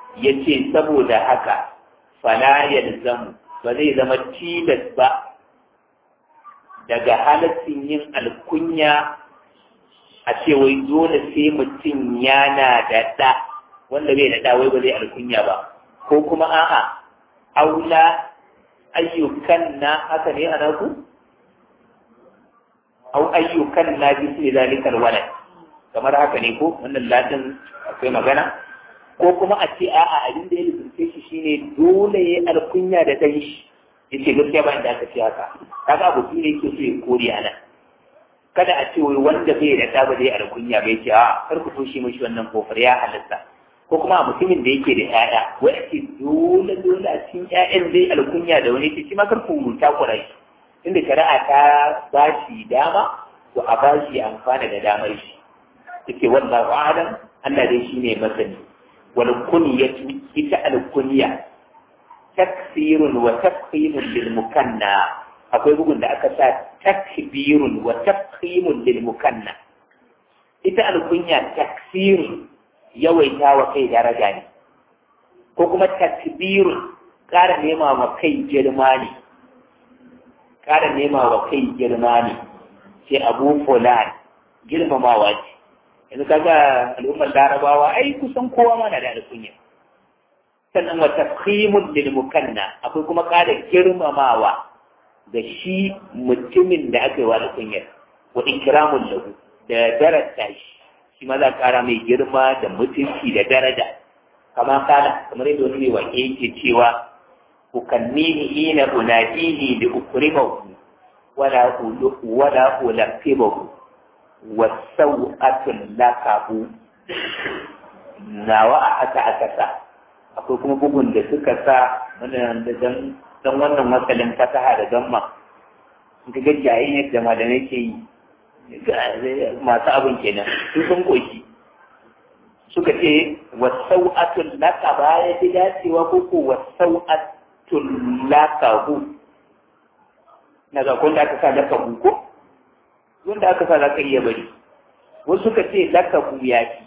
Speaker 1: ya ce saboda haka fala yalzamu ba zai zama tilas ba daga halaccin yin alkunya a ce wai dole sai mutum yana da ɗa wanda bai da ɗa wai ba zai alkunya ba ko kuma a'a aula ayyukan na haka ne ana ku au ayyukan na bi su zalikal walad kamar haka ne ko wannan latin akwai magana ko kuma a ce a'a abin da ya lubunce shi shine dole ya alkunya da ɗan shi yace gaskiya ba inda aka ce haka kaga abu shi ne yake so ya kore a nan kada a ce wai wanda bai da ɗa ba zai alkunya bai ce a kar ku toshe mashi wannan kofar ya halatta ko kuma a mutumin da yake da ƴaƴa wai ake dole dole a cikin ƴaƴan zai alkunya da wani ce shi ma kar ku takura shi inda shari'a ta ba shi dama to a ba shi amfana da damar shi yake wallahu a'lam Allah dai shine masani wal kunyatu ita al kunya taksirun wa tafhimun lil mukanna akwai bugun da aka sa takbirun wa tafhimun lil mukanna ita al kunya taksirun yawaita wa kai daraja ne ko kuma takbirun ƙara nema wa kai girma ne ƙara nema wa kai girma ne sai abu fulan girmamawa ce yanzu kaga al'ummar larabawa ai kusan kowa ma na da alkunya sannan wa tafhimul lil mukanna akwai kuma ƙara girmamawa da shi mutumin da aka yi wa alkunyar wa ikramul lahu da darasta shi shi ma za ƙara mai girma da mutunci da daraja kama kala kamar yadda wani mai wake yake cewa ukannihi ina unadihi li ukrimahu wala wala ulaqibahu wasau'atul lakabu nawa a haka aka sa akwai kuma bugun da suka sa wannan da dan dan wannan matsalin fasaha da gamma in ka ga jayin yadda malamai ke yi masu abin kenan sun sun koshi suka ce wasau'atul lakaba ya fi dacewa ko ko wasau'atul lakabu na ga kun da aka sa lakabu ko wanda aka sa za ka iya bari wasu suka ce lakabu ya fi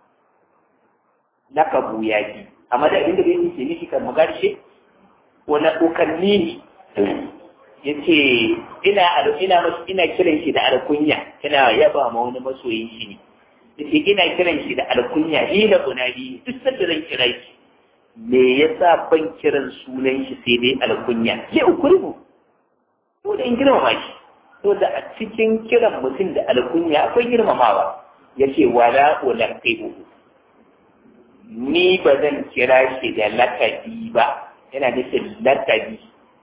Speaker 1: lakabu ya fi amma da abinda bai ce miki kan magarshe wani ukanni ya ce ina ina ina kiran shi da alkunya ina yaba ma wani masoyin shi ne yace ina kiran shi da alkunya hila unadi duk sanda zan kira shi me yasa ban kiran sunan shi sai dai alkunya sai ukurimu ko da in girmama shi to da a cikin kiran mutum da alkunya akwai girmamawa yace wala ulaqibu ni ba zan kira shi da lakabi ba yana nufin lakabi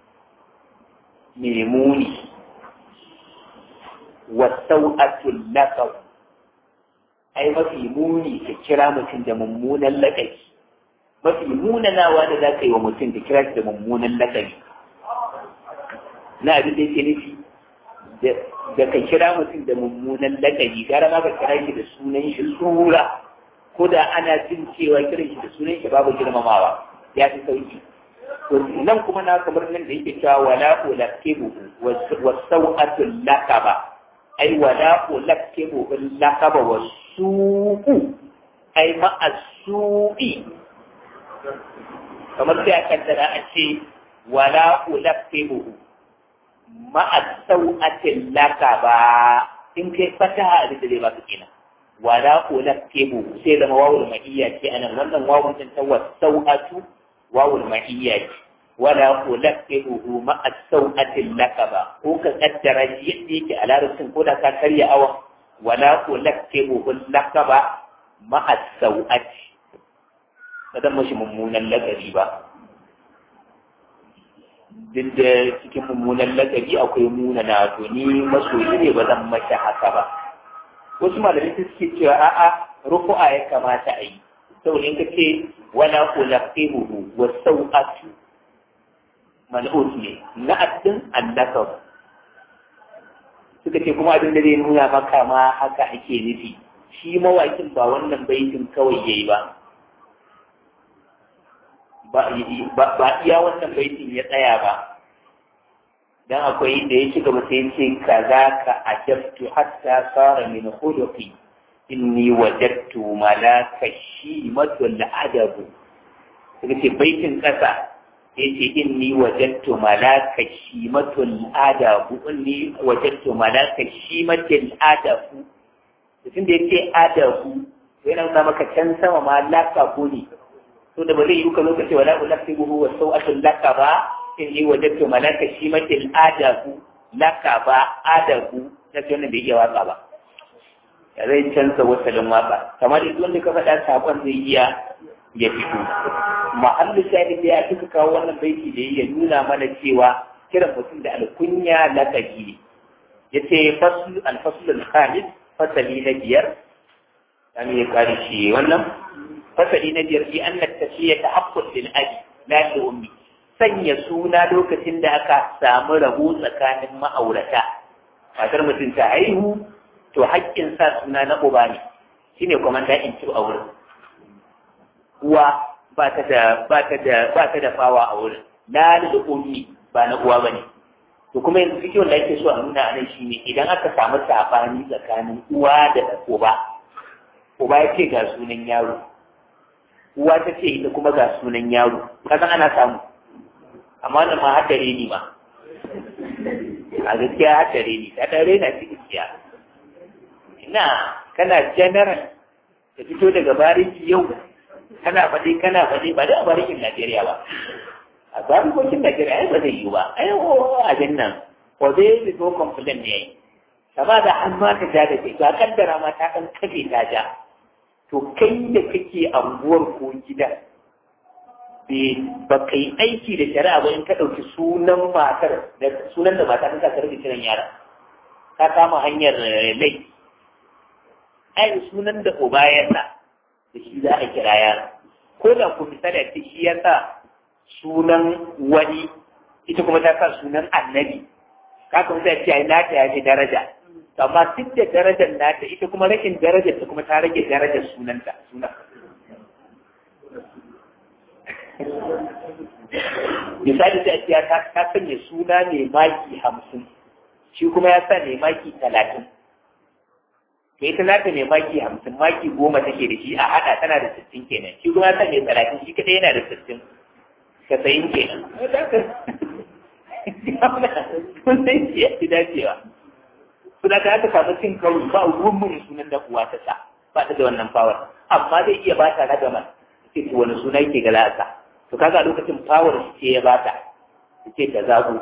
Speaker 1: mai muni wa sau'atul laqab ai mafi muni ka kira mutum da mummunan lakabi mafi munanawa da za ka yi wa mutum ka kira shi da mummunan lakabi na abin da yake nufi da ka kira mutum da mummunan lakabi gara ma ka kira shi da sunan shi sura ko da ana jin cewa kiran shi da sunan shi babu girmamawa ya fi sauki to nan kuma na kamar nan da yake cewa wala ulaqibu wa sau'atul lakaba ai wala ulaqibu lakaba wa su'u ai ma as-su'i kamar sai a kaddara a ce wala ulaqibu ma as-sau'atil lakaba in kai fataha da zai ba su kenan wala ulaqibu sai zama wawul ma'iyya ce anan wannan wawun din ta wasau'atu wawul ma'iyya ce wala ulaqibu ma as-sau'ati lakaba ko ka kaddara shi yadda yake a larabcin ko da ka karya awan wala ulaqibu lakaba ma as-sau'ati kada mashi mummunan lakabi ba duk da cikin mummunan lakabi akwai munana to ni masoyi ne ba zan mashi haka ba wasu malamai suke cewa a'a rufu'a ya kamata a yi saboda in ka ce wala ulaqibuhu wa sau'atu mal'ut ne na addin annaka suka ce kuma abin da zai nuna maka ma haka ake nufi shi mawakin ba wannan baitin kawai yayi ba ba iya wannan baitin ya tsaya ba dan akwai da ya ci gaba sai ce kaza ka ajabtu hatta sara min khuluqi inni wajadtu malaka shimatul adabu daga ce baitin ƙasa ya ce inni wajattu malaka shimatul adabu inni wajattu malaka shimatul adabu mutum da ya ce adabu yana nuna maka can sama ma laka ko ne to da ba zai yi ka lokaci wala ulaqtibuhu wa sau'atul laka ba inni wajattu malaka shimatul adabu laka ba adabu na ce wannan bai iya waka ba ya zai canza wasalin waka kamar duk wanda ka faɗa sakon zai iya ya fito mahallu shahid da ya fi kawo wannan baiti da ya nuna mana cewa kiran mutum da alkunya lakabi ya ce faslu alfaslu alkhamis fasali na biyar dan ya kare shi wannan fasali na biyar fi anna tashiya ta haqqul lil abi la li ummi sanya suna lokacin da aka samu rabo tsakanin ma'aurata matar mutum ta haihu to haƙƙin sa suna na uba ne shine komanda in ci a wurin uwa ba ta da ba ta da ba ta da fawa a wurin la da ummi ba na uwa bane to kuma yanzu cikin da ake so a nuna anan shine idan aka samu sabani tsakanin uwa da uba uba ya ce ga sunan yaro uwa ta ce ita kuma ga sunan yaro kasan ana samu amma wannan ma haddare ni ma a gaskiya haddare ni ta dare na cikin gaskiya ina kana general ka fito daga bariki yau kana faɗi kana faɗi ba da barikin Najeriya ba a barikokin Najeriya ai ba zai yi ba ai o abin nan ko zai yi ko complain ne yayi kama da an ma ka ja da ke to a kaddara ma ta kan kafe ta ja to kai da kake anguwar ko gida ba ka yi aiki da shari'a ba in ka ɗauki sunan matar da sunan da mata ta karɓi kiran yara ka kama hanyar lai ai sunan da uba ya sa da shi za a kira yara ko da ku misali a shi ya sa sunan wani ita kuma ta sa sunan annabi ka kuma sai ce ai nata ya ce daraja amma duk da darajar nata ita kuma rashin darajar ta kuma ta rage darajar sunanta sunan misali sai a ce ta sanya suna mai maki hamsin shi kuma ya sa mai maki talatin to ita za ta mai maki hamsin maki goma take da shi a haɗa tana da sittin kenan shi kuma ta mai talatin shi kadai yana da sittin casa'in kenan kun san shi ya fi dacewa su da aka samu cin karo ba ruwan mun sunan da uwa ta sa ba ta da wannan fawar amma zai iya ba ta ragaman ce to wani suna yake ga la'asa to kaga a lokacin fawar shi ce ya ba ta ce ta zago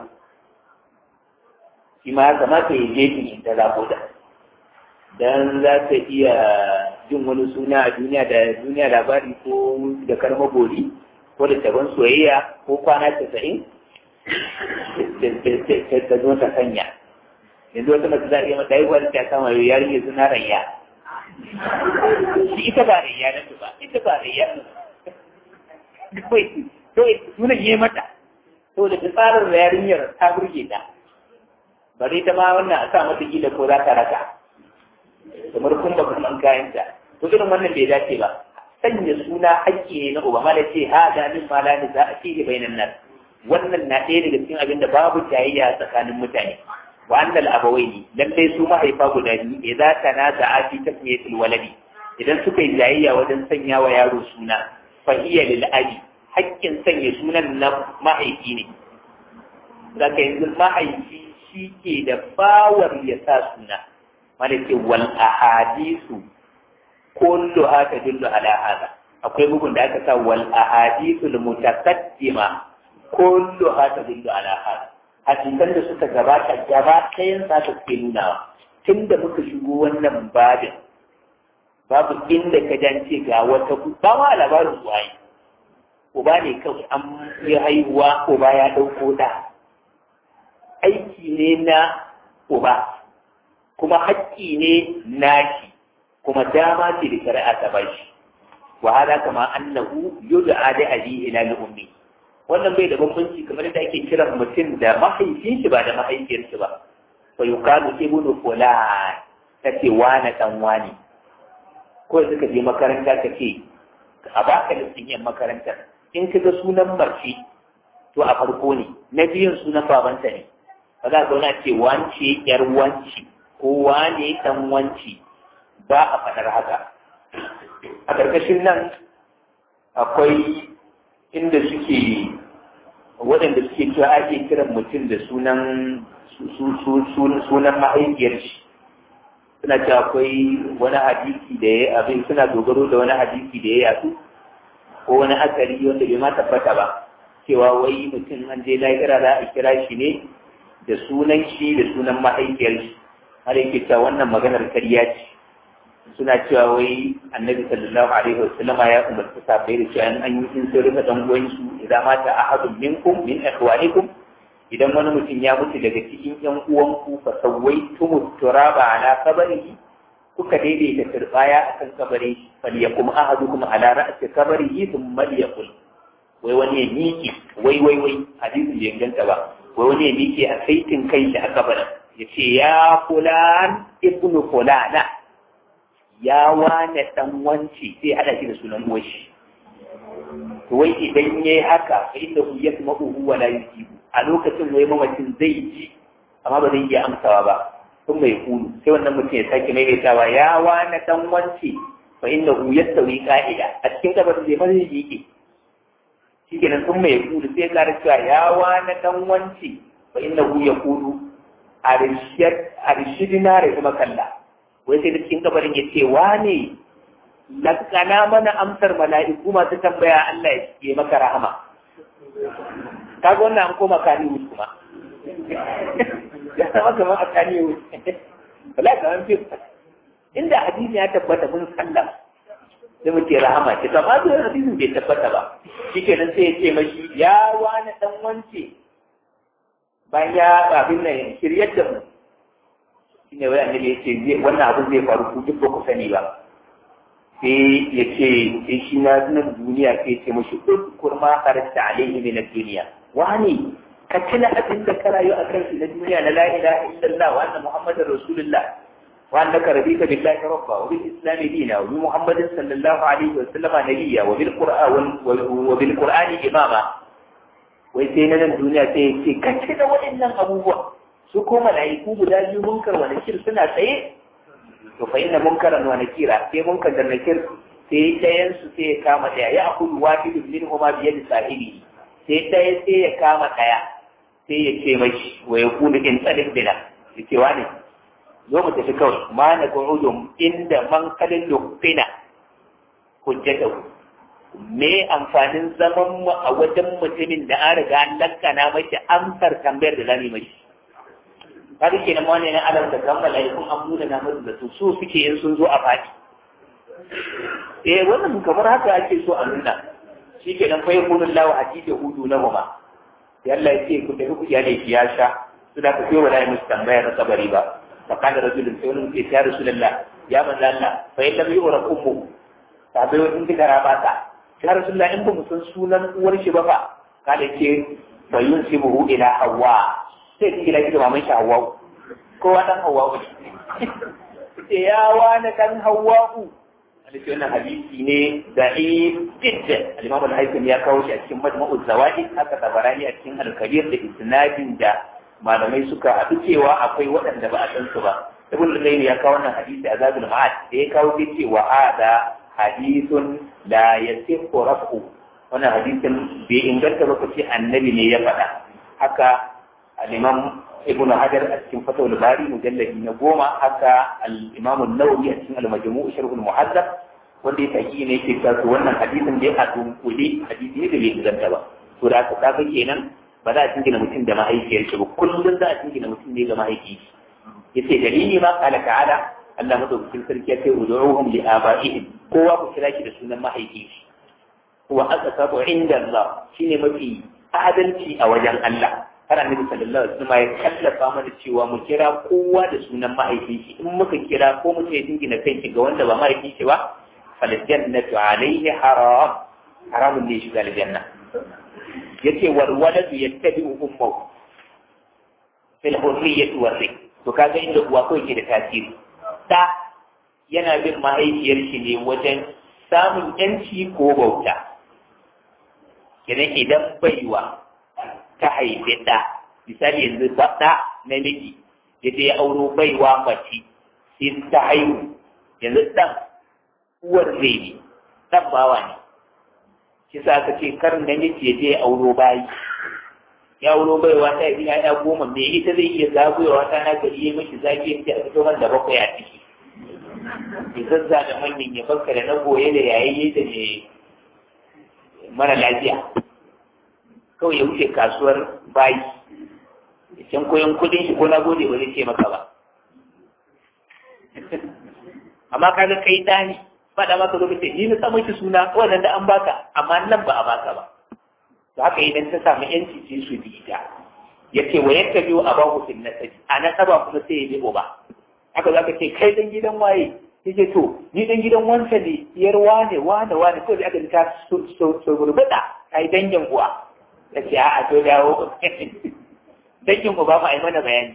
Speaker 1: shi ma ya kamata ya je in ta zago da dan za ta iya jin wani suna a duniya da duniya labari ko da karma gori ko da taban soyayya ko kwana casa'in ta zo ta sanya yanzu wata mace za a iya mata haihuwa ta kama yau yarinya suna rayya shi ita ba rayya na ba ita ba rayya kawai kawai sunan yi mata to da tsarin yarinyar ta burge ta bari ta ma wannan a sa mata gida ko za ta raka kamar kun ba kuma kayanta to irin wannan bai dace ba sanya suna haƙƙi ne na uba mala ce ha da min mala ne za a ce bainan nan wannan na ɗaya daga cikin abin da babu jayayya tsakanin mutane wa annal abawaini lallai su mahaifa guda biyu idan tanaza'a fi tasmiyatil waladi idan suka yi jayayya wajen sanya wa yaro suna fa iya lil abi haƙƙin sanya sunan na mahaifi ne zaka yanzu mahaifi shi ke da bawar ya sa suna malaki wal ahadisu kullu haka dillu ala hada akwai bugun da aka sa wal ahadisu al mutaqaddima kullu haka dillu ala hada hadisan da suka gabata gaba ɗayan sa ta ke nunawa tun da muka shigo wannan babin babu inda ka jance ga wata ba ma labarin waye uba ne kawai an yi haihuwa uba ya ɗauko da aiki ne na uba kuma haƙƙi ne nashi kuma dama ce da shari'a ta bashi wa hada kama annahu yud'a da abi ila al-ummi wannan bai da bambanci kamar da ake kiran mutum da mahaifin shi ba da mahaifiyar shi ba fa yuqalu ibnu fulan kace wani dan wani ko suka je makaranta ka ce a baka listin yin makarantar in ka ga sunan mace to a farko ne na biyun sunan babanta ne ba za ka wani ce wance yar wanci ko wane dan wanci ba a faɗar haka a ƙarƙashin nan akwai inda suke waɗanda suke cewa ake kiran mutum da sunan sunan mahaifiyar shi suna cewa akwai wani hadisi da ya abin suna dogaro da wani hadisi da ya yatsu ko wani asali wanda bai ma tabbata ba cewa wai mutum an je lahira za a kira shi ne da sunan shi da sunan mahaifiyar shi har yake cewa wannan maganar karya ce suna cewa wai annabi sallallahu alaihi wasallam ya umarci sahabbai da cewa an yi in sun rufe dan uwan su idan mata ahadun minkum min ikhwanikum idan wani mutum ya mutu daga cikin yan uwanku fa sawaitum turaba ala qabrihi kuka daidaita turbaya akan kabarin shi falyakum ahadukum ala ra'si qabrihi thumma liyaqul wai wani ya miƙe wai wai wai hadisin bai inganta ba wai wani ya miƙe a saitin kai shi a kabarin ya ce ya fulan ibnu fulana ya wane dan wanci sai hada shi da sunan uwashi to wai idan yayi haka fa inda hu yasma'u wa la yusibu a lokacin wai mamacin zai ji amma ba zai iya amsawa ba sun mai kulu sai wannan mutum ya sake maimaitawa ya wane dan wanci fa inda hu yastawi qa'ida a cikin kabarin zai fara yake shi kenan sun mai kulu sai ƙara cewa ya wane dan wanci fa inda hu ya kulu arshidina da kuma kalla wai sai da cikin kabarin ya ce wane lakana mana amsar mala'iku masu tambaya Allah ya maka rahama kaga wannan an koma kani wuce kuma ya zama kamar a kani wuce wala kamar fi inda hadisi ya tabbata mun sallam sai muke rahama ce to amma zuwa hadisin bai tabbata ba shikenan sai ya ce mashi ya wani dan wance bayan ya abin nan shiryar da mu shine wai annabi ya ce wannan abin zai faru ku duk ba ku sani ba sai ya ce sai shi na nan duniya sai ce mashi udkur ma kharajta alaihi min ad-dunya wani ka tuna abin da ka rayu a kan shi na duniya na la ilaha illallah wa anna muhammadar rasulullah wa annaka radita billahi rabba wa bil islam dina wa bi muhammadin sallallahu alaihi wa sallama nabiyya wa bil qur'an wa bil qur'ani imama wai sai na nan duniya sai ya ce ka tuna waɗannan abubuwa su ko mala'iku guda biyu munkar wa nakir suna tsaye to fa inna munkaran wa nakira sai munkar da nakir sai ɗayan su sai ya kama ɗaya ya akulu wahidun minhuma bi yadi sahibi sai ɗaya sai ya kama ɗaya sai ya ce mashi wa ya kulu in tsalin bina ya ce wani zo mu tafi kawai ma na ƙa'udun inda man kalin lufina hujjatahu me amfanin zaman mu a wajen mutumin da an riga an lankana mashi amsar tambayar da zamu mashi kaga kenan wani ne alam da kan malaikun an muna na musu da su su suke in sun zo a faɗi eh wannan kamar haka ake so a nuna shi ke nan fa yakunu Allah hadida hudu na huma yalla yace ku tafi ku iyale ki ya sha su da ku ba da musu tambaya na kabari ba fa kana rajulun sai wani ke ya rasulullah ya manzo Allah fa yalla bi ura ummu ta bai wani kika raba ta ya rasulullah in ba mu san sunan uwar shi ba fa kada ce fa yunsibuhu ila hawa sai ki kira ki da maman shi hawa kowa dan hawa ne ya wani dan hawa hadisi wannan hadisi ne da'if jiddan al-imam al-haythami ya kawo shi a cikin majma'u zawaid haka tabarani a cikin al-kabir da isnadin da malamai suka haɗu cewa akwai waɗanda ba a san su ba ibn al-qayyim ya kawo wannan hadisi a zabul ma'ad da ya kawo shi cewa ada hadithun la yasifu raf'u wannan hadisin bai inganta ba kace annabi ne ya faɗa haka al-imam ibn hajar a cikin fatawul bari mujalladi na goma haka al-imam an-nawawi a cikin al-majmu' sharh al-muhaddab wanda ya taki ne yake cewa wannan hadisin da ya hadu kuli hadisi ne da bai inganta ba to da aka kaga kenan ba za a jingina mutum da mahaifiyar shi ba kullum za a jingina mutum ne ga mahaifi yace dalili ma qala ta'ala Allah madaukakin sarki ya ce ud'uhum li aba'ihim kowa ku kira shi da sunan mahaifi wa aqsatu inda Allah shine mafi adalci a wajen Allah har annabi sallallahu alaihi wasallam ya kallafa mana cewa mu kira kowa da sunan mahaifin shi in muka kira ko mutum ya dingina kai ga wanda ba mahaifin shi ba fal jannatu alaihi haram haramun ne shiga aljanna yace wal waladu yattabi'u ummuhu fil hurriyyati war rik to kaga inda uwa kawai ke da tasiri da yana bin mahaifiyar shi ne wajen samun yanci ko bauta kenan idan baiwa ta haifi ɗa misali yanzu ɗa namiji ya je ya auro baiwa mace sai ta haihu yanzu ɗan uwar zai ne ɗan bawa ne shi sa aka ce kar namiji ya je auro bayi ya auro bai wata ya biya ya goma me ita zai iya zagoyawa ta na gari ya mashi zagi ya a fito man da bakwai a ciki ya zazza da manyan ya barka da na goye da yayi da ne mara lafiya kawai ya wuce kasuwar bayi ya can koyon kudin shi ko na gode ba zai ce maka ba amma kaga kai ɗani faɗa maka zo kace ni na sa miki suna wannan da an baka amma nan ba a baka ba to haka idan ta samu yanci ce su bi ita yace wa yakka biyu abahu fil nasabi a nasaba kuma sai ya bi uba haka zaka ce kai dan gidan waye yace to ni dan gidan wanta ne yar wane wane wane ko da aka ta so so gurbuda kai dangin uwa yace a'a to dawo dangin uba ma ai mana bayani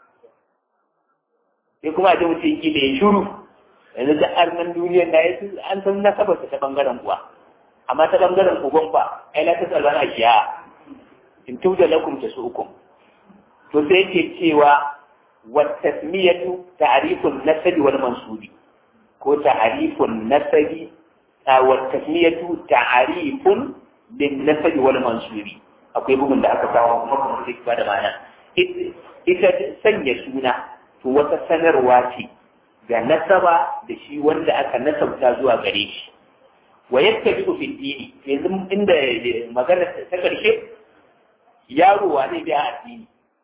Speaker 1: sai kuma da mutum kila ya shuru yanzu da arnan duniyar na yasu an san nasabarsa ta bangaren uwa amma ta bangaren uban ba ai la tasalban ashiya in tuda lakum tasukum to sai yake cewa wa tasmiyatu ta'rifun nasabi wal mansubi ko ta'rifun nasabi wa tasmiyatu ta'rifun lin nasabi wal mansubi akwai bugun da aka kawo kuma kuma sai ba da ma'ana ita sanya suna to wata sanarwa ce ga nasaba da shi wanda aka nasabta zuwa gare shi wa yadda bi fi dini yanzu inda magana ta karshe yaro wa zai biya addini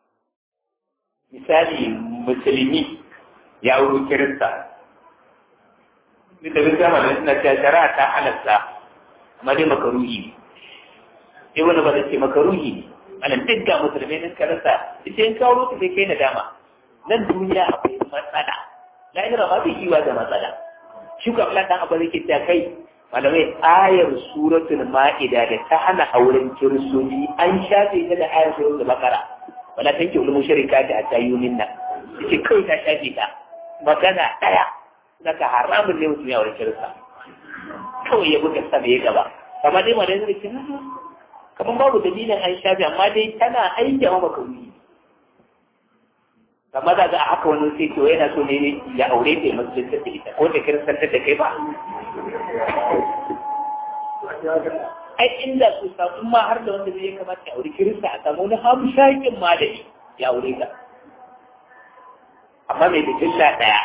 Speaker 1: misali musulmi ya wuro kirista duk da bin zama da suna cewa shari'a ta halatta amma dai makaruhi ne sai wani ba zai ce makaruhi ne anan duk ga musulmai din karasa ita in kawo ka sai kai nadama nan duniya akwai matsala lahira ma bai kiwa da matsala shi ko Allah dan abu zai ta kai malamai ayar suratul ma'ida da ta hana auren kiristoci an shafe ta da ayar suratul bakara wala tanki ulul mushrikati hatta yuminna yace kai ta shafe ta magana daya naka haramun ne mutum ya auren kirista kawai ya buga sama ya gaba kamar dai malamai zai ce kamar babu dalilin an shafe amma dai tana aiki a makaruhi amma da ga a haka wani sai to yana so ne ya aure ta ya musulunta da ita ko da kiristantar da kai ba ai inda su samu ma har da wanda zai kamata ya aure kirista a samu wani hamshakin malami ya aure ta amma mai bijilla ɗaya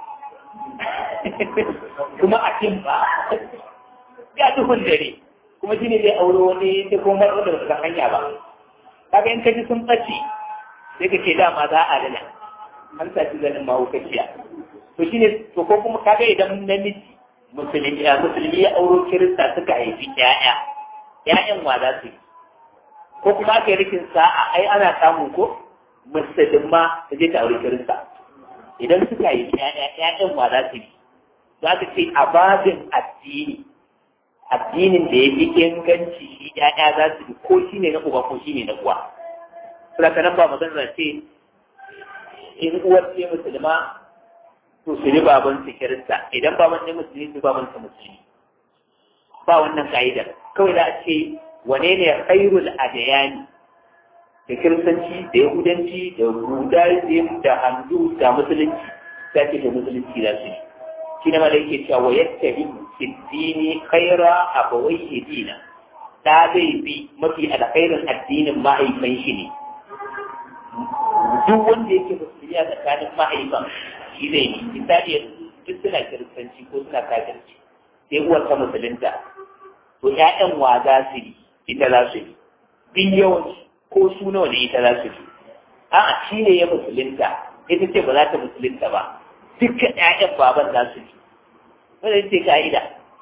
Speaker 1: kuma a cin ba ya duhun dare kuma shi ne zai aure wani ta kuma wanda ba san hanya ba kaga in kaji sun ɓace sai ka ce dama za a dana an saci zanin mahaukaciya to shine to ko kuma kaga idan namiji musulmi ya musulmi ya auro kirista suka haifi ƴaƴa ƴaƴan wa za su yi ko kuma aka yi rikin sa'a ai ana samun ko musulma ta je ta aure kirista idan suka haifi ƴaƴa ƴaƴan wa za su yi za ka ce a babin addini addinin da ya fi inganci shi ƴaƴa za su yi ko shi ne na uba ko shi ne na uwa. Sura nan ba magana ce in uwar ce musulma to su yi baban su kirista idan baban ne musulmi su baban su musulmi ba wannan ka'idar kawai za a ce wane ne khairul adayani da kiristanci da yahudanci da budaism da handu da musulunci za ce da musulunci za su yi shi ne mala yake cewa yadda yi siddini khaira abawai dina da zai bi mafi alkhairin addinin mahaifan shi ne duk wanda yake musulmi a tsakanin mahaifan shi zai yi misali duk suna kiristanci ko suna kafirci sai uwar ta musulunta to ƴaƴan wa za su yi ita za su yi bin yawanci ko su nawa ne ita za su yi a'a shi ne ya musulunta ita ce ba za ta musulunta ba dukkan ƴaƴan baban za su yi wanda ce ka'ida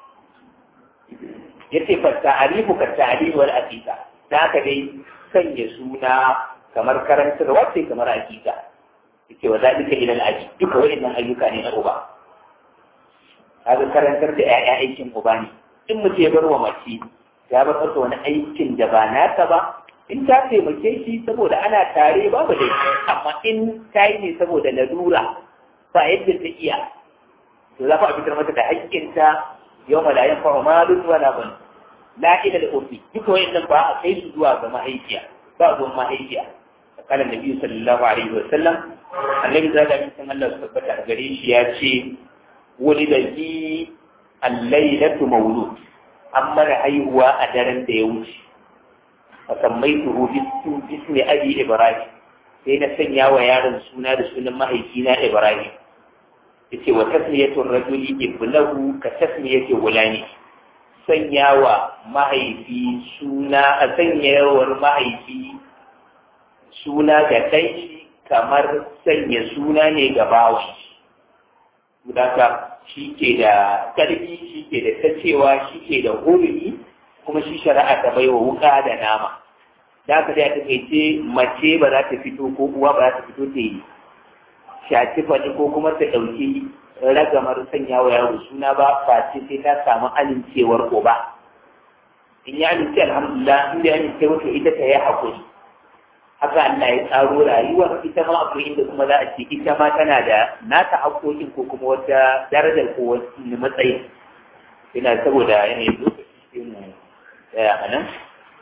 Speaker 1: ya ce fa ta'arifu ka ta'arifu wal aqiqa da haka dai sanya suna kamar karantarwa ce kamar aqiqa yake wa zalika ila al-aji duka waɗannan ayyuka ne na uba kaga karantar da ƴaƴa aikin uba ne in mutum ya bar wa mace ya bar masa wani aikin da ba nata ba in ta taimake shi saboda ana tare babu da amma in ta yi ne saboda lalura ba yadda ta iya to za a fitar mata da haƙƙinta yau ma da yin fara malun wala ban la ila da ofi duka wayannan ba a kai su zuwa ga mahaifiya ba zuwan mahaifiya قال النبي صلى الله عليه وسلم النبي صلى الله عليه وسلم الله ثبت gare shi ya ce ولد لي الليلة مولود an mana haihuwa a daren da ya wuce a sammai tuhu bismi abi ibrahim sai na sanya wa yaron suna da sunan mahaifina ibrahim yace wa tasmiyatul rajuli ibnahu ka tasmiyati gulani sanya wa mahaifi suna a sanyawar mahaifi suna ga kai kamar sanya suna ne ga bawan Gudaka shi ke da ƙarfi shi ke da tacewa shi ke da hurumi kuma shi shari'a ta baiwa wuka da nama da haka dai a takaice mace ba za ta fito ko uwa ba za ta fito ta yi shaci faɗi ko kuma ta ɗauki ragamar sanya wa yaro suna ba face sai ta samu amincewar uba in ya amince alhamdulillah in ya amince wato ita ta yi haƙuri haka Allah ya tsaro rayuwar ita ma akwai inda kuma za a ce ita ma tana da nata haƙoƙin ko kuma wata darajar ko wani matsayi ina saboda yanayin lokaci sai mu tsaya a nan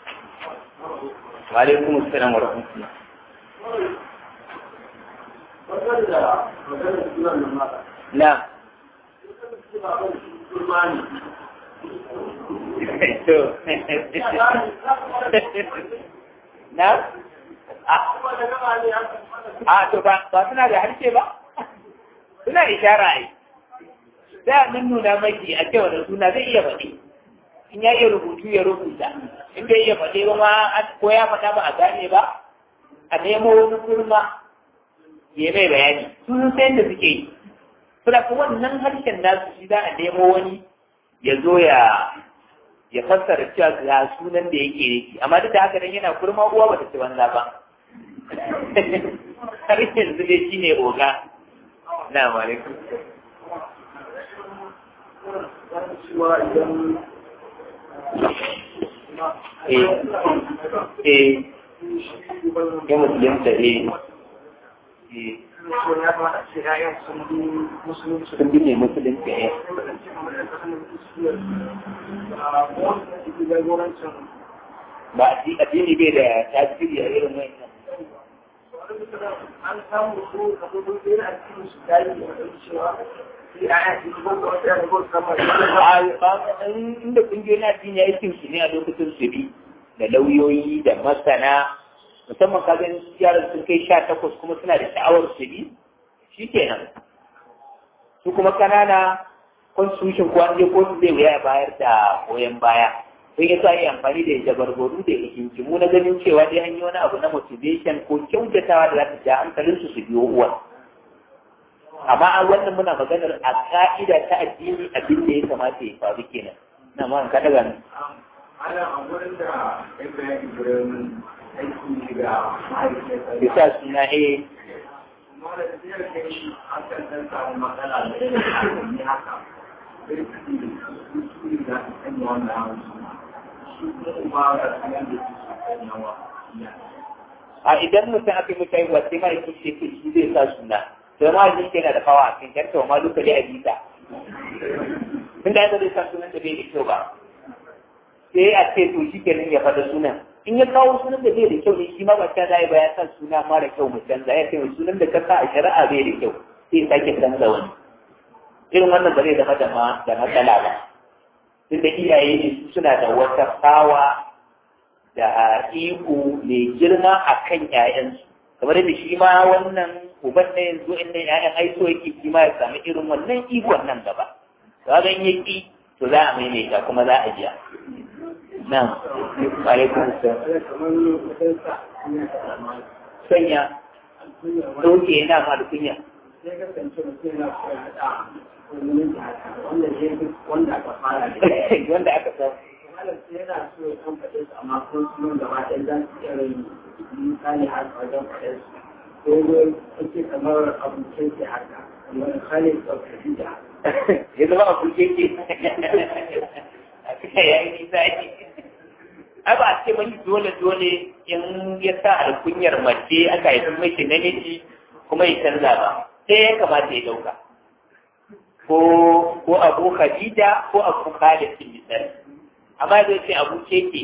Speaker 1: wa alaikum assalam wa rahmatullah na na a to ba ba suna da harshe ba suna ishara ai sai a nan nuna maki a cewa da suna zai iya faɗi in ya iya rubutu ya rubuta in bai iya faɗi ba ma ko ya faɗa ba a gane ba a nemo wani kurma ya mai bayani sun san da suke yi suna kuma wannan harshen nasu shi za a nemo wani ya zo ya ya fassara cewa ga sunan da yake yake amma duk da haka dan yana kurma uwa bata ci banza ba har yanzu dai shine oga na alaikum eh eh ya musulunta eh eh sun bi ne musulunci eh ba addini bai da tasiri a irin wannan
Speaker 2: an samu su a gudu ɗaya a cikin su dari da wani cewa
Speaker 1: inda kungiyoyin addini ya yi su ne a lokacin su bi da lauyoyi da masana musamman ka ganin yaran sun kai sha takwas kuma suna da sha'awar su bi shi kenan su kuma kanana constitution ko an je kotu zai wuya bayar da goyon baya sai ya sa yi amfani da jabarbaru da hikimu na ganin cewa dai an yi wani abu na motivation ko kyautatawa da za ta ja hankalinsu su biyo uwan amma a wannan muna maganar a ka'ida ta addini abin da ya kamata ya faru kenan na ma ka daga nan
Speaker 2: ana a wurin da ya bayani wurin aiki da ma'aikata
Speaker 1: bisa suna eh
Speaker 2: kuma da zai kai an kan san samu matsala da ne haka sai su su da su sanya wannan hawan su kuma da sanar da su su sanya wa
Speaker 1: a idan mutum aka yi mutane wa sai ma'aikin shi shi zai sa suna sai ma shi yana da kawa a cikin kyarta wa ma duka dai a bisa tun da zai sa sunan da bai da kyau ba sai a ce to shi kenan ya faɗa sunan in ya kawo sunan da bai da kyau ne shi ma ba ta zai ba ya sa suna mara kyau mu canza ya ce sunan da ka sa a shari'a bai da kyau sai sake canza wani irin wannan ba zai zama da da matsala ba tun da iyaye ne su suna da wata tsawa da iko mai girma a kan ‘ya'yansu kamar da shi ma wannan uban na yanzu inda ‘ya'yan aiko yake shi ma ya sami irin wannan ikon nan gaba ga gan yaki to za a maimaita kuma za a jiya nan alaikun sanya ɗauke yana ma da kunya
Speaker 2: sai kasance mutum yana koyar da wanda aka fara da
Speaker 1: wanda aka sa
Speaker 2: halarci yana so ya kan faɗe su amma kuma sunan gaba ɗaya za su iya rai misali har wajen faɗe su ko ne ake kamar abincin ke haka kamar khalid ɗaukaki da
Speaker 1: ya zama a kuke ke a cikin yayi nisa ake ai ba a ce mani dole dole in ya sa alkunyar mace aka haifin mace namiji kuma ya canza ba sai ya kamata ya dauka ko ko abu khadija ko abu khalid bin misali amma zai ce abu keke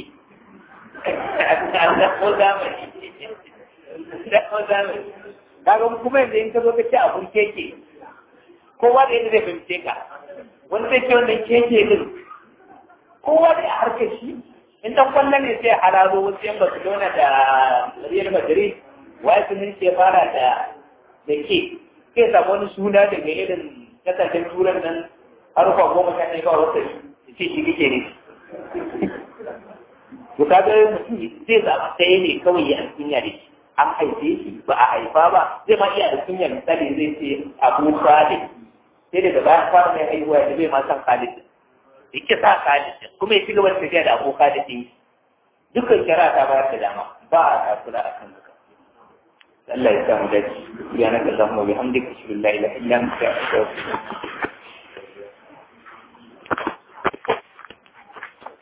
Speaker 1: da ko zamani da ko zamani kaga kuma yanzu in ka zo ka ce abu keke kowa da yadda zai fahimce ka wani zai ce wannan keke din kowa dai a harkar shi in dan kwallon ne sai hararo wasu yan Barcelona da Real Madrid wai sun ce fara da da ke sai samu wani suna daga irin kasashen turan nan harufa goma sha ɗaya kawai wata ce shi kike ne to kaga mutum zai zaɓa ɗaya ne kawai ya alkunya da shi an haife shi ba a haifa ba zai ma iya da kunya misali zai ce abu salih sai daga bayan fara mai haihuwa da bai ma san khalid yake sa khalid kuma ya ci gaba da tafiya da abu khalid din dukkan shari'a ta bayar da dama ba a takura a kan haka Allah ya samu dace subhanaka allahumma wa bihamdika ashhadu an la ilaha illa anta astaghfiruka